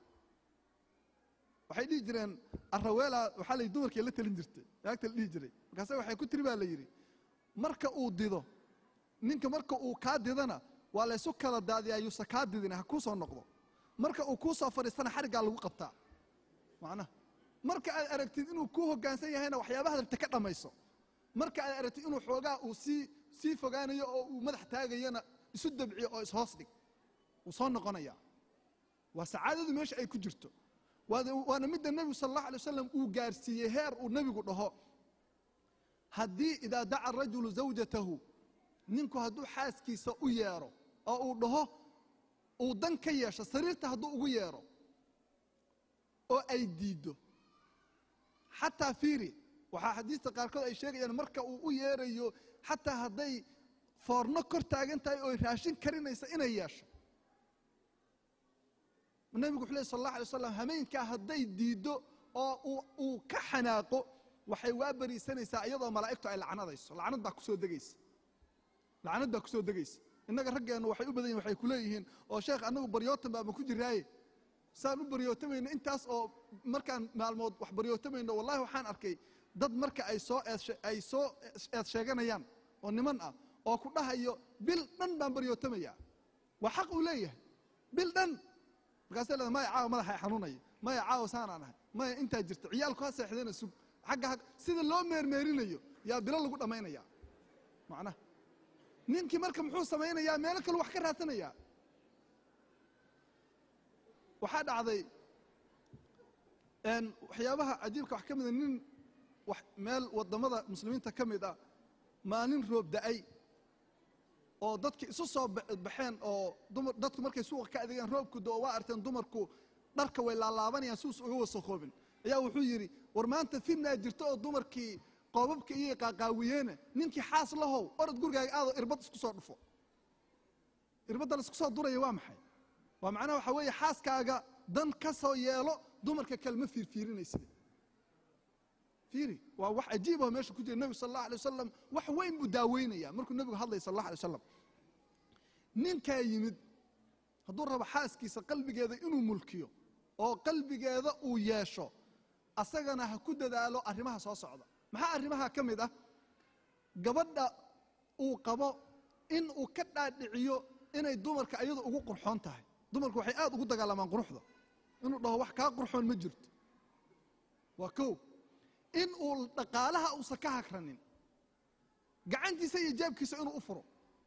waxay dhihi jireen araweela waxaa la dumarkii la talin jirtay naagta la dhihi jiray markaase waxay ku tiri baa la yidhi marka uu dido ninka marka uu kaa didana waa laysu kala daadiyaa yuusa kaa didin ha kuu soo noqdo marka uu kuu soo fadhiistana xariggaa lagu qabtaa macnaha marka aad aragtid inuu kuu hoggaansan yahayna waxyaabaha rabta ka dhammayso marka aad aragtid inuu xoogaa uu sii sii fogaanayo oo uu madax taagayana isu dabciyo oo ishoos dhig wuu soo noqonayaa waa sacaadadu meesha ay ku jirto waana midda nebigu sal allahu alay wasalam uu gaarsiiyey heer uu nebigu dhaho haddii idaa daca rajulu zawjatahu ninku hadduu xaaskiisa u yeero oo uu dhaho uu dan ka yeesho sariirta hadduu ugu yeero oo ay diiddo xataa fiiri waxaa xadiista qaarkood ay sheegayaan marka uu u yeerayo xataa hadday foorno kor taagan tahay oo raashin karinaysa inay yeesho nebigu wuxu ley sal allah alay slam hameenkaa hadday diiddo oo uu ka xanaaqo waxay waa beriisanaysaa iyadoo malaa'igtu ay lacnadayso lacnad baa kusoo degaysa lacnad baa kusoo degaysa innaga raggeennu waxay u badan yihin waxay ku leeyihiin oo sheekh annagu baryootan baama ku jiraaye saan u baryootamayno intaas oo markaan maalmood wax baryootamayno wallahi waxaan arkay dad marka ay soo ay soo eed sheeganayaan oo niman ah oo ku dhahayo bil dhan baan baryootamayaa waa xaq uu leeyahay bil dhan markaasa leeda maya caawa madaxa xanuunaya maya caawa saanaan ahay maya intaa jirta ciyaalku ha seexdana sug agga sida loo meermeerinayo yaa bilo lagu dhammaynaya macnaha ninkii marka muxuu samaynayaa meelo kale wax ka raadsanayaa waxaa dhacday waxyaabaha cajiibka wax ka mida nin meel wadamada muslimiinta ka mid ah maalin roob da-ay oo dadki isu soo baxeen oo dumar dadku markay suuqa ka adeegeen roobku do waa arteen dumarku dharka way laalaabanayaan suus uga wasakoobin ayaa wuxuu yidhi war maanta fidnaa jirto oo dumarkii qoobabka iyo qaaqaawiyeene ninkii xaas lahow orod gurigaaga aadoo irbad isku soo dhufo irbadda la isku soo duraya waa maxay waa macnaha waxaa weeye xaaskaaga dan ka soo yeelo dumarka kale ma fiirfiirinaysid fiiri waa wax cajiibah meesha ku jira nebigu sal allah alay wasalam wax weyn buu daaweynaya markuu nebigu hadlaya sal allah alay wasalam ninkaa yimid hadduu rabo xaaskiisa qalbigeeda inuu mulkiyo oo qalbigeeda uu yeesho asagana ha ku dadaalo arrimaha soo socda maxaa arrimaha ka mid ah gabadha uu qabo in uu ka dhaadhiciyo inay dumarka iyadu ugu qurxoon tahay dumarku waxay aad ugu dagaalamaan quruxda inuu dhaho wax kaa qurxoon ma jirto waa kow in uu dhaqaalaha uusan ka hagranin gacantiisa iyo jaabkiisa inuu u furo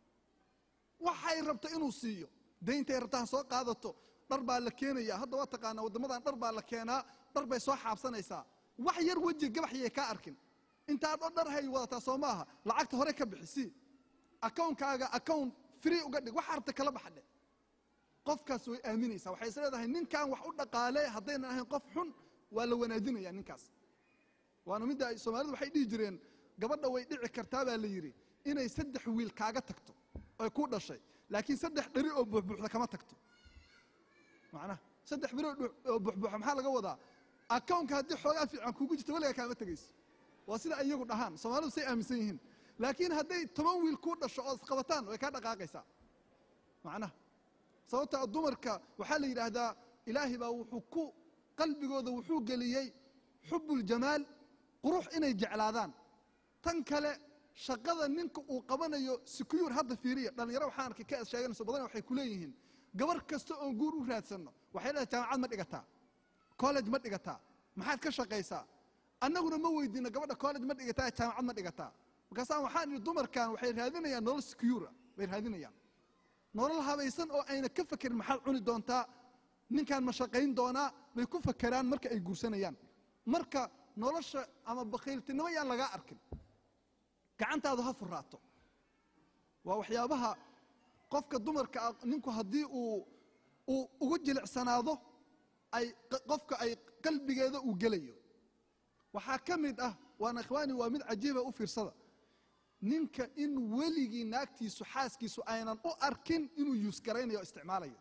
waxay rabto inuu siiyo dayntay rabta ha soo qaadato dhar baa la keenaya hadda waa taqaanaa waddamadan dhar baa la keenaa dhar bay soo xaabsanaysaa wax yar weji gabaxyay kaa arkin intaad oo dhar hay wadataa soo maaha lacagta hore ka bixisi akownkaaga account free uga dhig waxa rabta kala baxdhe qofkaas way aaminaysaa waxay is leedahay ninkan wax u dhaqaale haddaynan ahayn qof xun waa la wanaajinaya ninkaas waana midda ay soomaalidu waxay dhihi jireen gabadha way dhici kartaa baa la yidhi inay saddex wiil kaaga tagto oy ku dhashay laakiin saddex dheri oo buuxbuuxda kama tagto macnaha saddex beri oo buuxbuuxa maxaa laga wadaa akownka haddii xoogaa fiican kuugu jirto weligaa kaama tegayso waa sida iyagu dhahaan soomaalidu say aaminsan yihiin laakiin hadday toban wiil kuu dhasho oo isqabataan way kaa dhaqaaqaysaa macnaha sababta dumarka waxaa la yidhaahdaa ilaahay baa wuxuu ku qalbigooda wuxuu geliyey xubuljamaal qurux inay jeclaadaan tan kale shaqada ninka uu qabanayo secure hadda fiiriya dhallinyaro waxaan arkay ka sheeganayso badan waxay ku leeyihiin gabar kasta oon guur u raadsanno waxay leedahay jaamacad ma dhigataa college ma dhigataa maxaad ka shaqaysaa annaguna ma weydiino gabadha college ma dhigataa jaamacad ma dhigataa markaasaan waxaan idhi dumarkan waxay raadinayaan nolol secure bay raadinayaan nolol habaysan oo ayna ka fakerin maxaad cuni doontaa ninkaan ma shaqayn doonaa bay ku fakeraan marka ay guursanayaan marka nolosha ama bakhiiltinimo yaan lagaa arkin gacantaadu ha furaato waa waxyaabaha qofka dumarka ah ninku haddii uu uu ugu jilicsanaado ay qofka ay qalbigeeda uu gelayo waxaa ka mid ah waana ikhwaani waa mid cajiiba u fiirsada ninka in weligii naagtiisu xaaskiisu aynan u arkin inuu yuusgaraynayo o isticmaalayo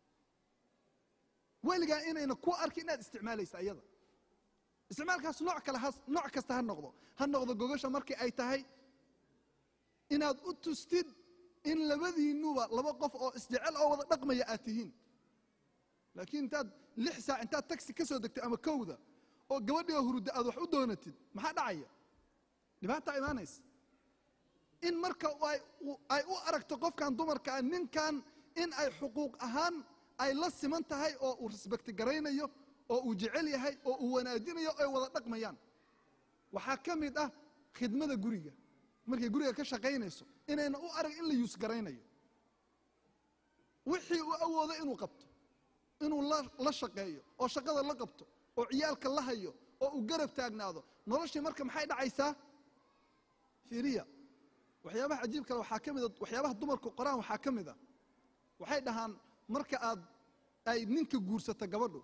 weligaa inayna ku arkin inaad isticmaalaysa ayada isticmaalkaas nooc kale ha nooc kasta ha noqdo ha noqdo gogasha markii ay tahay inaad u tustid in labadiinuba laba qof oo isjecel oo wada dhaqmaya aad tihiin laakiin intaad lix saac intaad taxi ka soo degtay ama kowda oo gabadhiga hurudda aad wax u doonatid maxaa dhacaya dhibaataa imaanaysa in marka ay u aragto qofkan dumarkaa ninkan in ay xuquuq ahaan ay la siman tahay oo uu rasbekti garaynayo oo uu jecel yahay oo uu wanaajinayo ay wada dhaqmayaan waxaa ka mid ah khidmada guriga markay guriga ka shaqaynayso inayna u arag in la yuus garaynayo wixii uu awoodo inuu qabto inuu la shaqeeyo oo shaqada la qabto oo ciyaalka la hayo oo uu garab taagnaado noloshii marka maxay dhacaysaa fiiriya waxyaabaha cajiib kale waxaa ka mida waxyaabaha dumarku qoraan waxaa ka mid a waxay dhahaan marka aad ay ninka guursato gabadhu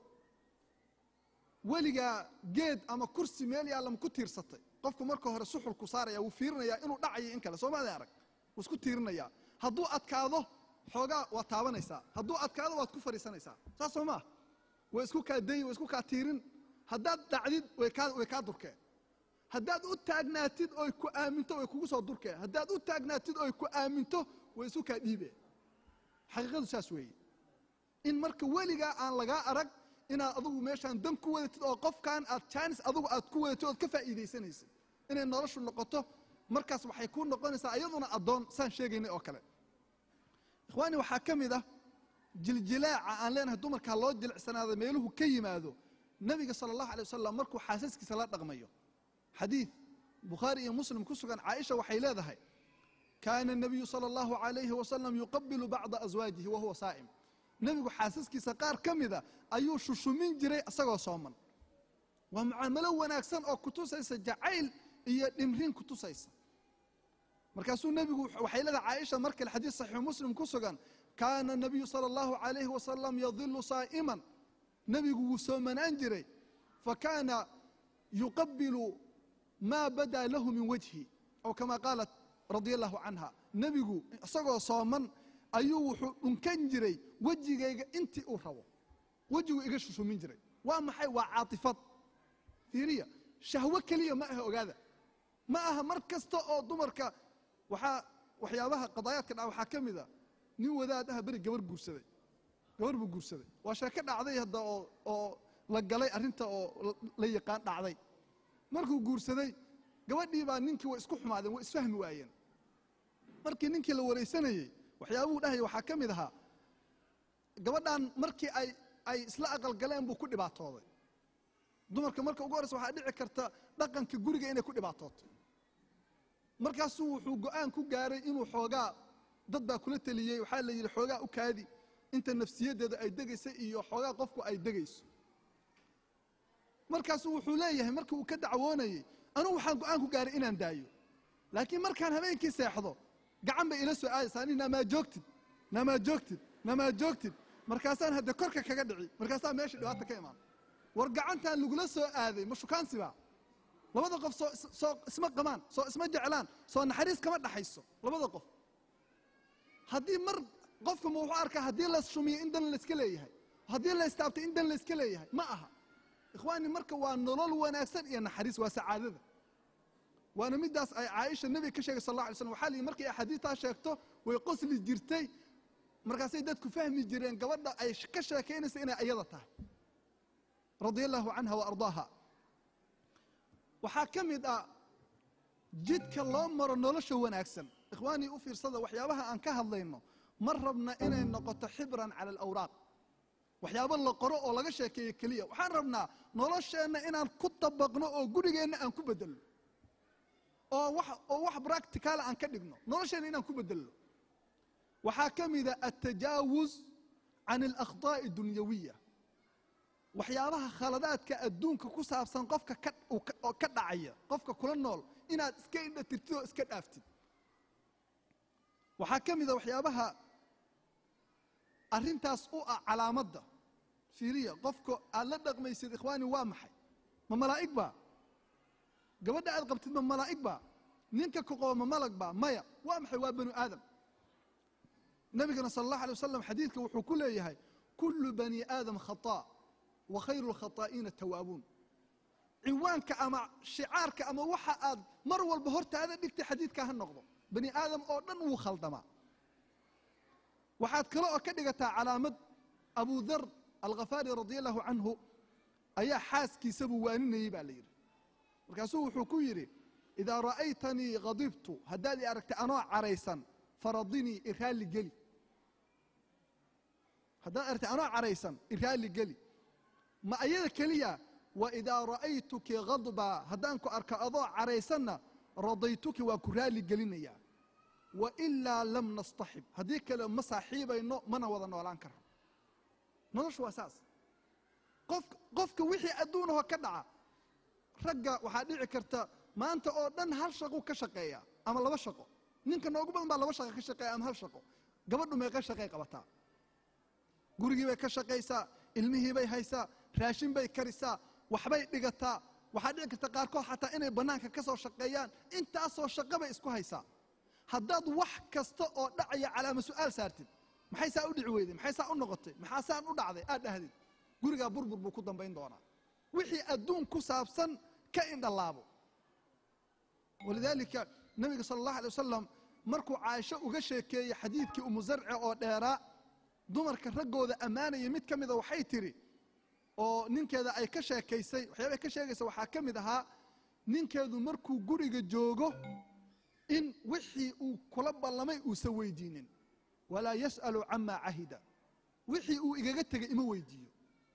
weligaa geed ama kursi meel yaallam ku tiirsatay qofku marka hore suxulku saaraya wuu fiirinayaa inuu dhacayo in kale soo maada arag wuu isku tiirinayaa hadduu adkaado xoogaa waad taabanaysaa hadduu adkaado waad ku fadhiisanaysaa saas soo maa way isku kaa dayi way isku kaa tiirin haddaad dhacdid way kaa way kaa durkeen haddaad u taagnaatid oy ku aaminto way kugu soo durkeen haddaad u taagnaatid oy ku aaminto way isu kaa dhiibeen xaqiiqadu saas weeye in marka weligaa aan lagaa arag inaad adugu meeshaan dan ku wadatid oo qofkan aad jaanis adugu aad ku wadatid ood ka faa'iidaysanaysid inay noloshu noqoto markaas waxay kuu noqonaysaa iyaduna addoon saan sheegaynay oo kale ikhwaani waxaa ka mid ah jiljilaaca aan leenahay dumarkaa loo jilicsanaado meeluhu ka yimaado nebiga sala allahu alay wasalam markuu xaasaskiisa la dhaqmayo xadiid bukhaari iyo muslim ku sugan caaisha waxay leedahay kaana الnabiyu salى اllahu عalayhi wasalam yuqabilu bacda aswaajihi wahuwa saa'im nebigu xaasaskiisa qaar ka mida ayuu shushumin jiray isagoo sooman waa mucaamalo wanaagsan oo kutusaysa jacayl iyo dhimrin kutusaysa markaasuu nebigu waxay leedahay caaisha mar kale xadiis saxiixu muslim ku sugan kaana الnabiyu salى اllahu عalayhi wasalam yadilu saa'iman nebigu wuu soomanaan jiray fakaana yuqabilu ma badaa lahu min wajhi aw kama qaalat radia allahu canha nebigu isagoo sooman ayuu wuxuu dhunkan jiray wejigayga intii uu rabo wejigu iga shushumin jiray waa maxay waa caatifad fiiriya shahwo keliya ma aha ogaada ma aha mar kasta oo dumarka waxaa waxyaabaha qadaayaadka dhaca waxaa ka mid a nin wadaad ah beri gabar guursaday gabar buu guursaday waa sheeko dhacday hadda oo oo la galay arrinta oo la yaqaan dhacday markuu guursaday gabadhii baa ninkii way isku xumaadeen way isfahmi waayeen markii ninkii la waraysanayey waxyaabuhu dhahaya waxaa ka mid ahaa gabadhan markii ay ay isla aqalgaleen buu ku dhibaatooday dumarka marka ugu horreysa waxaa dhici karta dhaqanka guriga inay ku dhibaatooto markaasuu wuxuu go-aan ku gaaray inuu xoogaa dad baa kula teliyey waxaa la yidhi xoogaa u kaadi inta nafsiyaddeeda ay degaysa iyo xoogaa qofku ay degayso markaasuu wuxuu leeyahay markii uu ka dacwoonayey anugu waxaan go-aan ku gaaray inaan daayo laakiin markaan habeenkii seexdo gacan bay ila soo aadaysaa ani namaa joogtid namaa joogtid namaa joogtid markaasaan hadde korka kaga dhici markaasaa meesha dhibaata ka imaan war gacantaan lagula soo aaday ma shukaansiba labada qof soo soo isma qamaan soo isma jeclaan soo naxariis kama dhaxayso labada qof haddii mar qofka ma wuxuu arkaa haddii la shumiyo in dan layska leeyahay haddii la istaabtay in dan layska leeyahay ma aha ikhwaani marka waa nolol wanaagsan iyo naxariis waa sacaadada waana midaas ay caaisha nebiga ka sheegay sal alla alay slam waxa liyi markay axaadiistaa sheegto way qosli jirtay markaasay dadku fahmi jireen gabadha ay ka sheekaynaysa inay ayada tahay radia allahu canha wa ardaaha waxaa ka mid ah jidka loo maro nolosha wanaagsan ikhwaanii u fiirsada waxyaabaha aan ka hadlayno ma rabna inay noqoto xibran cala alawraaq waxyaabo la qoro oo laga sheekeeyo keliya waxaan rabnaa nolosheenna inaan ku dabaqno oo gurigeenna aan ku bedelno oo wax oo wax practicaala aan ka dhigno nolosheenna inaan ku bedelno waxaa ka mida altajaawuz can alakhtaa'i dunyawiya waxyaabaha khaladaadka adduunka ku saabsan qofka ka uu ka- oo ka dhacaya qofka kula nool inaad iska indha tirtid oo iska dhaaftid waxaa ka mida waxyaabaha arrintaas u ah calaamadda fiiriya qofka aad la dhaqmaysid ikhwaani waa maxay ma malaa'ig baa gabadha aad qabtid ma malaa'ig baa ninka ku qabo ma malag baa maya waa maxay waa banu aadam nabigana sala allahu alay wasalam xadiidka wuxuu ku leeyahay kullu bani aadam khataa wa khayru lkhataa'iina tawaabuun ciwaanka ama shicaarka ama waxa aad mar walba hortaada dhigtay xadiidkaa ha noqdo bani aadam oo dhan wuu khaldamaa waxaad kale oo ka dhigataa calaamad abu dar alkhafaari radia allahu canhu ayaa xaaskiisabuu waaninayey baa la yidhi markaasuu wuxuu ku yidhi idaa ra'aytanii khadibtu haddaad i aragtay anoo caraysan faradinii iraalli geli haddaad aragtay anoo caraysan iraalli geli ma ayada keliya wa idaa ra'aytuki khadbaa haddaan ku arko adoo caraysanna radaytuki waa ku raalli gelinayaa wa ilaa lam nastaxib haddii kale ma saaxiibayno mana wada noolaan karno noloshu waa saas qof qofka wixii adduunahoo ka dhaca ragga waxaa dhici karta maanta oo dhan hal shaqo ka shaqeeya ama laba shaqo ninka noogu badan baa laba shaqo ka shaqeeya ama hal shaqo gabadhu meeqa shaqay qabataa gurigii bay ka shaqaysaa ilmihii bay haysaa raashin bay karisaa waxbay dhigataa waxaa dhici karta qaarkood xataa inay bannaanka ka soo shaqeeyaan intaasoo shaqo bay isku haysaa haddaad wax kasta oo dhacaya calaama su'aal saartid maxay saa u dhici weyday maxay saa u noqotay maxaa saan u dhacday aad dhahdid gurigaa burbur buu ku dambayn doonaa wixii adduun ku saabsan ka indhalaabo walidaalika nabiga sala allahu alay wasalam markuu caaisho uga sheekeeyey xadiidkii umu zarce oo dheeraa dumarka raggooda ammaanaya mid ka mida waxay tidhi oo ninkeeda ay ka sheekaysay waxyaaba ay ka sheegaysa waxaa ka mid ahaa ninkeedu markuu guriga joogo in wixii uu kula ballamay uusan weydiinin walaa yas'alu camaa cahida wixii uu igaga tegay ima weydiiyo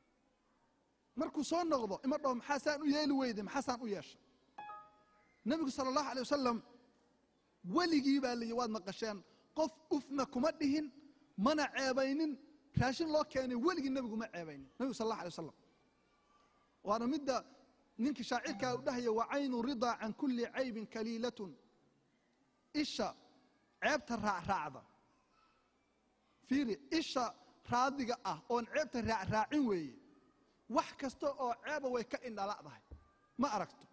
markuu soo noqdo ima dhaho maxaasaan u yeeli weyday maxaasaan u yeeshay nebigu sala allahu alay wasalam weligii baa layihi waad maqasheen qof ufna kuma dhihin mana ceebaynin raashin loo keenay weligii nebigu ma ceebaynin nebigu sal allah alay wasalam waana midda ninkii shaacirkaa u dhahaya wa caynu ridaa can kulli caybin kaliilatun isha ceebta raacraacda fiiri isha raadiga ah oon ceebta raacraacin weeye wax kasta oo ceeba way ka indhala'dahay ma aragto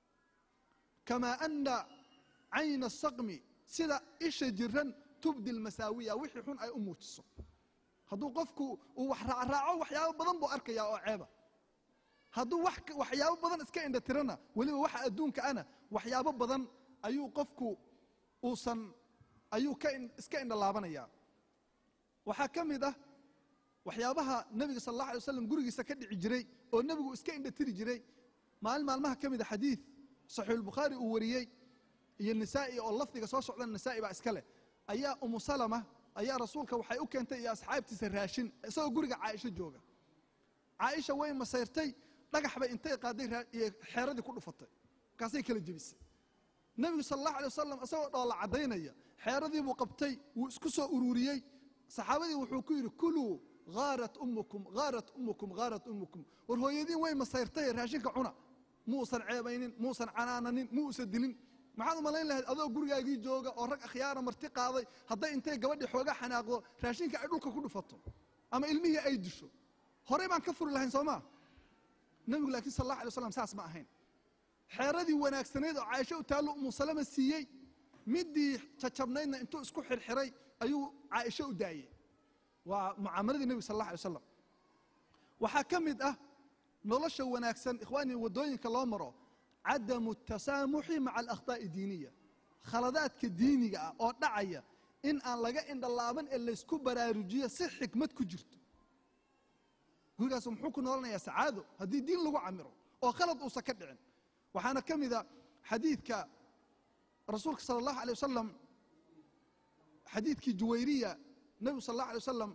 kamaa ana cayna asaqmi sida isha jiran tubdi lmasaawiya wixii xun ay u muujiso hadduu qofku uu wax raacraaco waxyaabo badan buu arkayaa oo ceeba hadduu wax waxyaabo badan iska indha tirana weliba waxa adduunka ana waxyaabo badan ayuu qofku uusan ayuu ka iska indhalaabanayaa waxaa ka mid ah waxyaabaha nebiga sal allah alay waslam gurigiisa ka dhici jiray oo nebigu iska indha tiri jiray maalin maalmaha ka mida xadiid saxiixulbukhaari uu wariyey iyo nisaa'i oo lafdiga soo socda nisaa'i baa iska leh ayaa umu salama ayaa rasuulka waxay u keentay iyo asxaabtiisa raashin isagoo guriga caaisho jooga caaisha way masayrtay dhagax bay intay qaaday iyo xeeradii ku dhufatay markaasay kala jebisay nebigu sala allahu alay wasalam isagoo dhoola caddaynaya xeeradii buu qabtay wuu isku soo ururiyey saxaabadii wuxuu ku yidhi kuluu haarat ummukum haarat ummukum haarat ummukum war hooyadiin way masayrtay raashinka cuna muusan ceebaynin muusan canaananin muusan dilin maxaad u malayn lahayd adoo gurigaagii jooga oo rag akhyaara marti qaaday hadday intay gabadhii xooga xanaaqdo raashinka ay dhulka ku dhufato ama ilmihii ay disho horey baan ka furi lahayn soo maa nebigu laakiin sal allah alay waslam saas ma ahayn xeeradii wanaagsanayd oo caaisho u taallo umu salama siiyey midii jajabnaydna intuu isku xirxiray ayuu caaisho u daayey waa mucaamaladii nebiga sal allah alay wasalam waxaa ka mid ah nolosha wanaagsan ikhwaani waddooyinka loo maro cadamu tasaamuxi maca alakhtaa'i diiniya khaladaadka diiniga ah oo dhacaya in aan laga indhalaaban ee laysku baraarujiyo si xikmad ku jirto gurigaas muxuu ku noolanayaa sacaado haddii diin lagu camiro oo khalad uusan ka dhicin waxaana ka mida xadiidka rasuulka sala allahu alay wasalam xadiidkii juwayriya nebigu sal allahu alay wasalam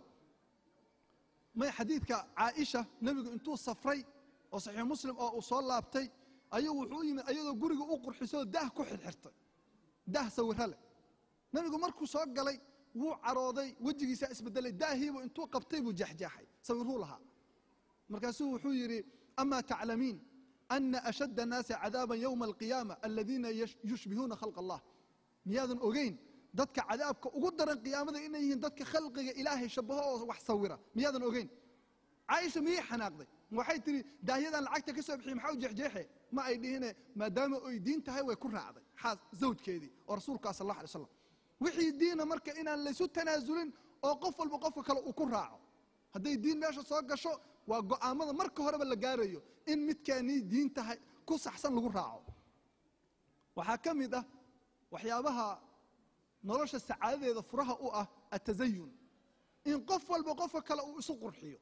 may xadiidka caaisha nebigu intuu safray oo saxiix muslim oo uu soo laabtay ayuu wuxuu u yimid ayadoo guriga u qurxisoo daah ku xirxirtay daah sawiro leh nebigu markuu soo galay wuu carooday wejigiisaa isbedelay daahiibu intuu qabtay buu jeexjeexay sawiruu lahaa markaasuu wuxuu yidhi amaa taclamiin ana ashadda annaasi cadaaban yowma alqiyaama aladiina yushbihuuna khalq allah miyaadan ogeyn dadka cadaabka ugu daran qiyaamada inay yihiin dadka khalqiga ilaahay shabaho oo wax sawira miyaadan ogeyn caaisha miyay xanaaqday waxay tihi daahyadan lacagta ka soo bixiye maxaa u jeexjeexe ma ay dhihine maadaama oy diin tahay way ku raacday xaas zawjkeedii oo rasuulkaa sal allah alay slam wixii diina marka inaan laysu tanaasulin oo qof walba qofka kale uu ku raaco hadday diin meesha soo gasho waa go'aamada marka horeba la gaarayo in midkaanii diin tahay ku saxsan lagu raaco waxaa ka mid ah waxyaabaha nolosha sacaadadeeda furaha u ah atazayun in qof walba qofka kale uu isu qurxiyo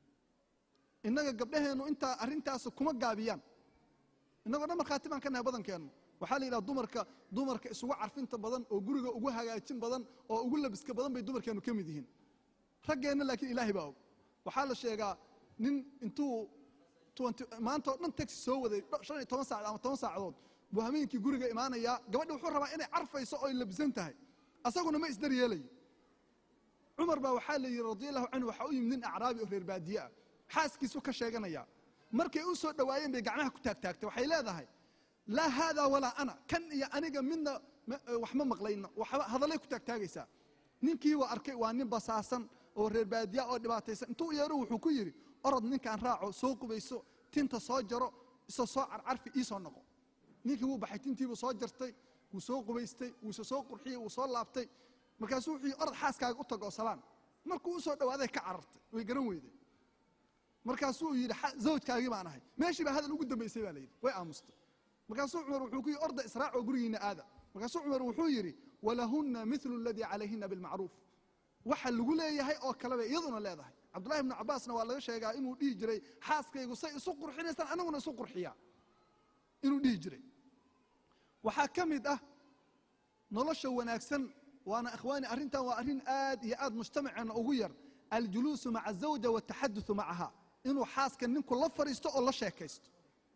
innaga gabdhaheennu intaa arrintaas kuma gaabiyaan innagoo dhan markhaati baan ka nahay badankeennu waxaa la yidhaha dumarka dumarka isugu carfinta badan oo guriga ugu hagaajin badan oo ugu labiska badan bay dumarkeennu ka mid yihiin raggeenna laakiin ilaahay baa og waxaa la sheegaa nin intuu maanta oo dhan taxi soo waday shan iyo toban saacad ama toban saacadood buu hameenkii guriga imaanayaa gabadhi wuxuu rabaa inay carfayso oy labisan tahay asaguna ma isdar yeelayo cumar baa waxaa la yidhi radia allahu canhu waxaa u yimid nin acraabi oo reer baadiye ah xaaskiisu ka sheeganaya markay u soo dhowaayeen bay gacmaha ku taagtaagtay waxay leedahay laa haada walaa ana kan iyo aniga midna wax ma maqlayno hadallay ku taagtaagaysaa ninkii waa arkay waa nin basaasan oo reer baadiya oo dhibaataysan intuu yeero wuxuu ku yidhi orod ninkaan raaco soo qubayso tinta soo jaro isa soo carcarfi ii soo noqo ninkii wuu baxay tintiibuu soo jartay wuu soo qubaystay wuu isa soo qurxiyey wuu soo laabtay markaasuu wuxuu yidhi orod xaaskaaga u tag oo salaan markuu u soo dhowaaday ka carartay way garan weyday markaasuu yidhi zawjkaagii baan ahay meeshii baa hadal ugu dambaysay baa la yidhi way aamustay markaasuu cumar wuxuu ku yidhi orda israac oo gurigiina aada markaasuu cumar wuxuu yidhi walahunna milu aladii calayhina bilmacruuf waxa lagu leeyahay oo kale bay iyaduna leedahay cabdullahi ibnu cabaasna waa laga sheegaa inuu dhihi jiray xaaskaygu say isu qurxinaysaan aniguna isu qurxiyaa inuu dhihi jiray waxaa ka mid ah nolosha wanaagsan waana ikhwaani arrintan waa arrin aad iyo aad mujtamaceenna ugu yar aljuluusu maca azawja wataxaduthu macaha inuu xaaska ninku la fadhiisto oo la sheekaysto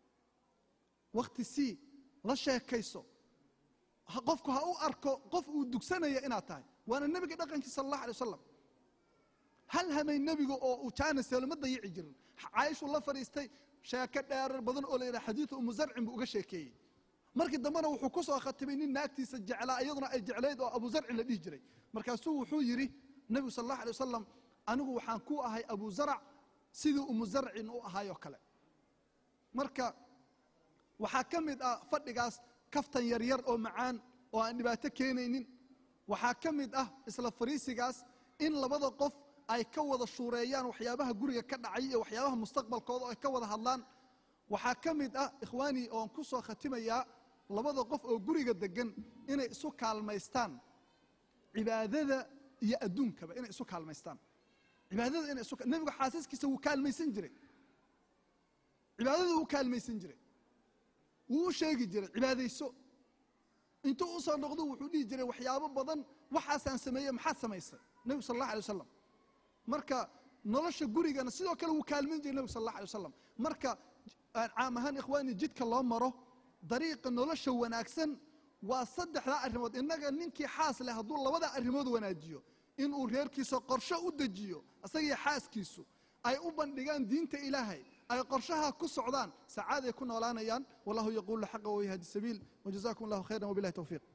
wakhti sii la sheekayso qofku ha u arko qof uu dugsanaya inaad tahay waana nebiga dhaqankiisa sal allah alay wasalam hal hamay nebiga oo uu jaaniselo ma dayici jirin caaishuu la fadhiistay sheeko dheerar badan oo la yidhaha xadiidu umu zarcin buu uga sheekeeyey markii dambena wuxuu ku soo khatimay nin naagtiisa jeclaa iyaduna ay jeclayd oo abu zarcin la dhihi jiray markaasuu wuxuu yidhi nebigu sal allah alay wasalam anigu waxaan ku ahay abu zarac sidii umu zarcin u ahaayoo kale marka waxaa ka mid ah fadhigaas kaftan yaryar oo macaan oo aan dhibaato keenaynin waxaa ka mid ah isla fariisigaas in labada qof ay ka wada shuureeyaan waxyaabaha guriga ka dhacay iyo waxyaabaha mustaqbalkooda oo ay ka wada hadlaan waxaa ka mid ah ikhwaanii oon ku soo khatimayaa labada qof oo guriga degan inay isu kaalmaystaan cibaadada iyo adduunkaba inay isu kaalmaystaan cibaadada inay isu nebigu xaasaskiisa wuu kaalmaysan jiray cibaadada wuu kaalmaysan jiray wuu u sheegi jiray cibaadayso intuu u soo noqdo wuxuu dhihi jiray waxyaabo badan waxaasaan sameeyey maxaad samaysay nebigu sal allah alay wasalam marka nolosha gurigana sidoo kale wuu kaalmayn jiray nebigu sal allah alay wasalam marka caam ahaan ikhwaani jidka loo maro dariiqa nolosha wanaagsan waa saddexdaa arrimood innaga ninkii xaas leh hadduu labada arrimood wanaajiyo inuu reerkiisa qorsho u dejiyo isagii xaaskiisu ay u bandhigaan diinta ilaahay ay qorshaha ku socdaan sacaaday ku noolaanayaan wallahu yaquulu xaqa wayhadi sabiil wajazakum allahu khayran wabilahi towfiiq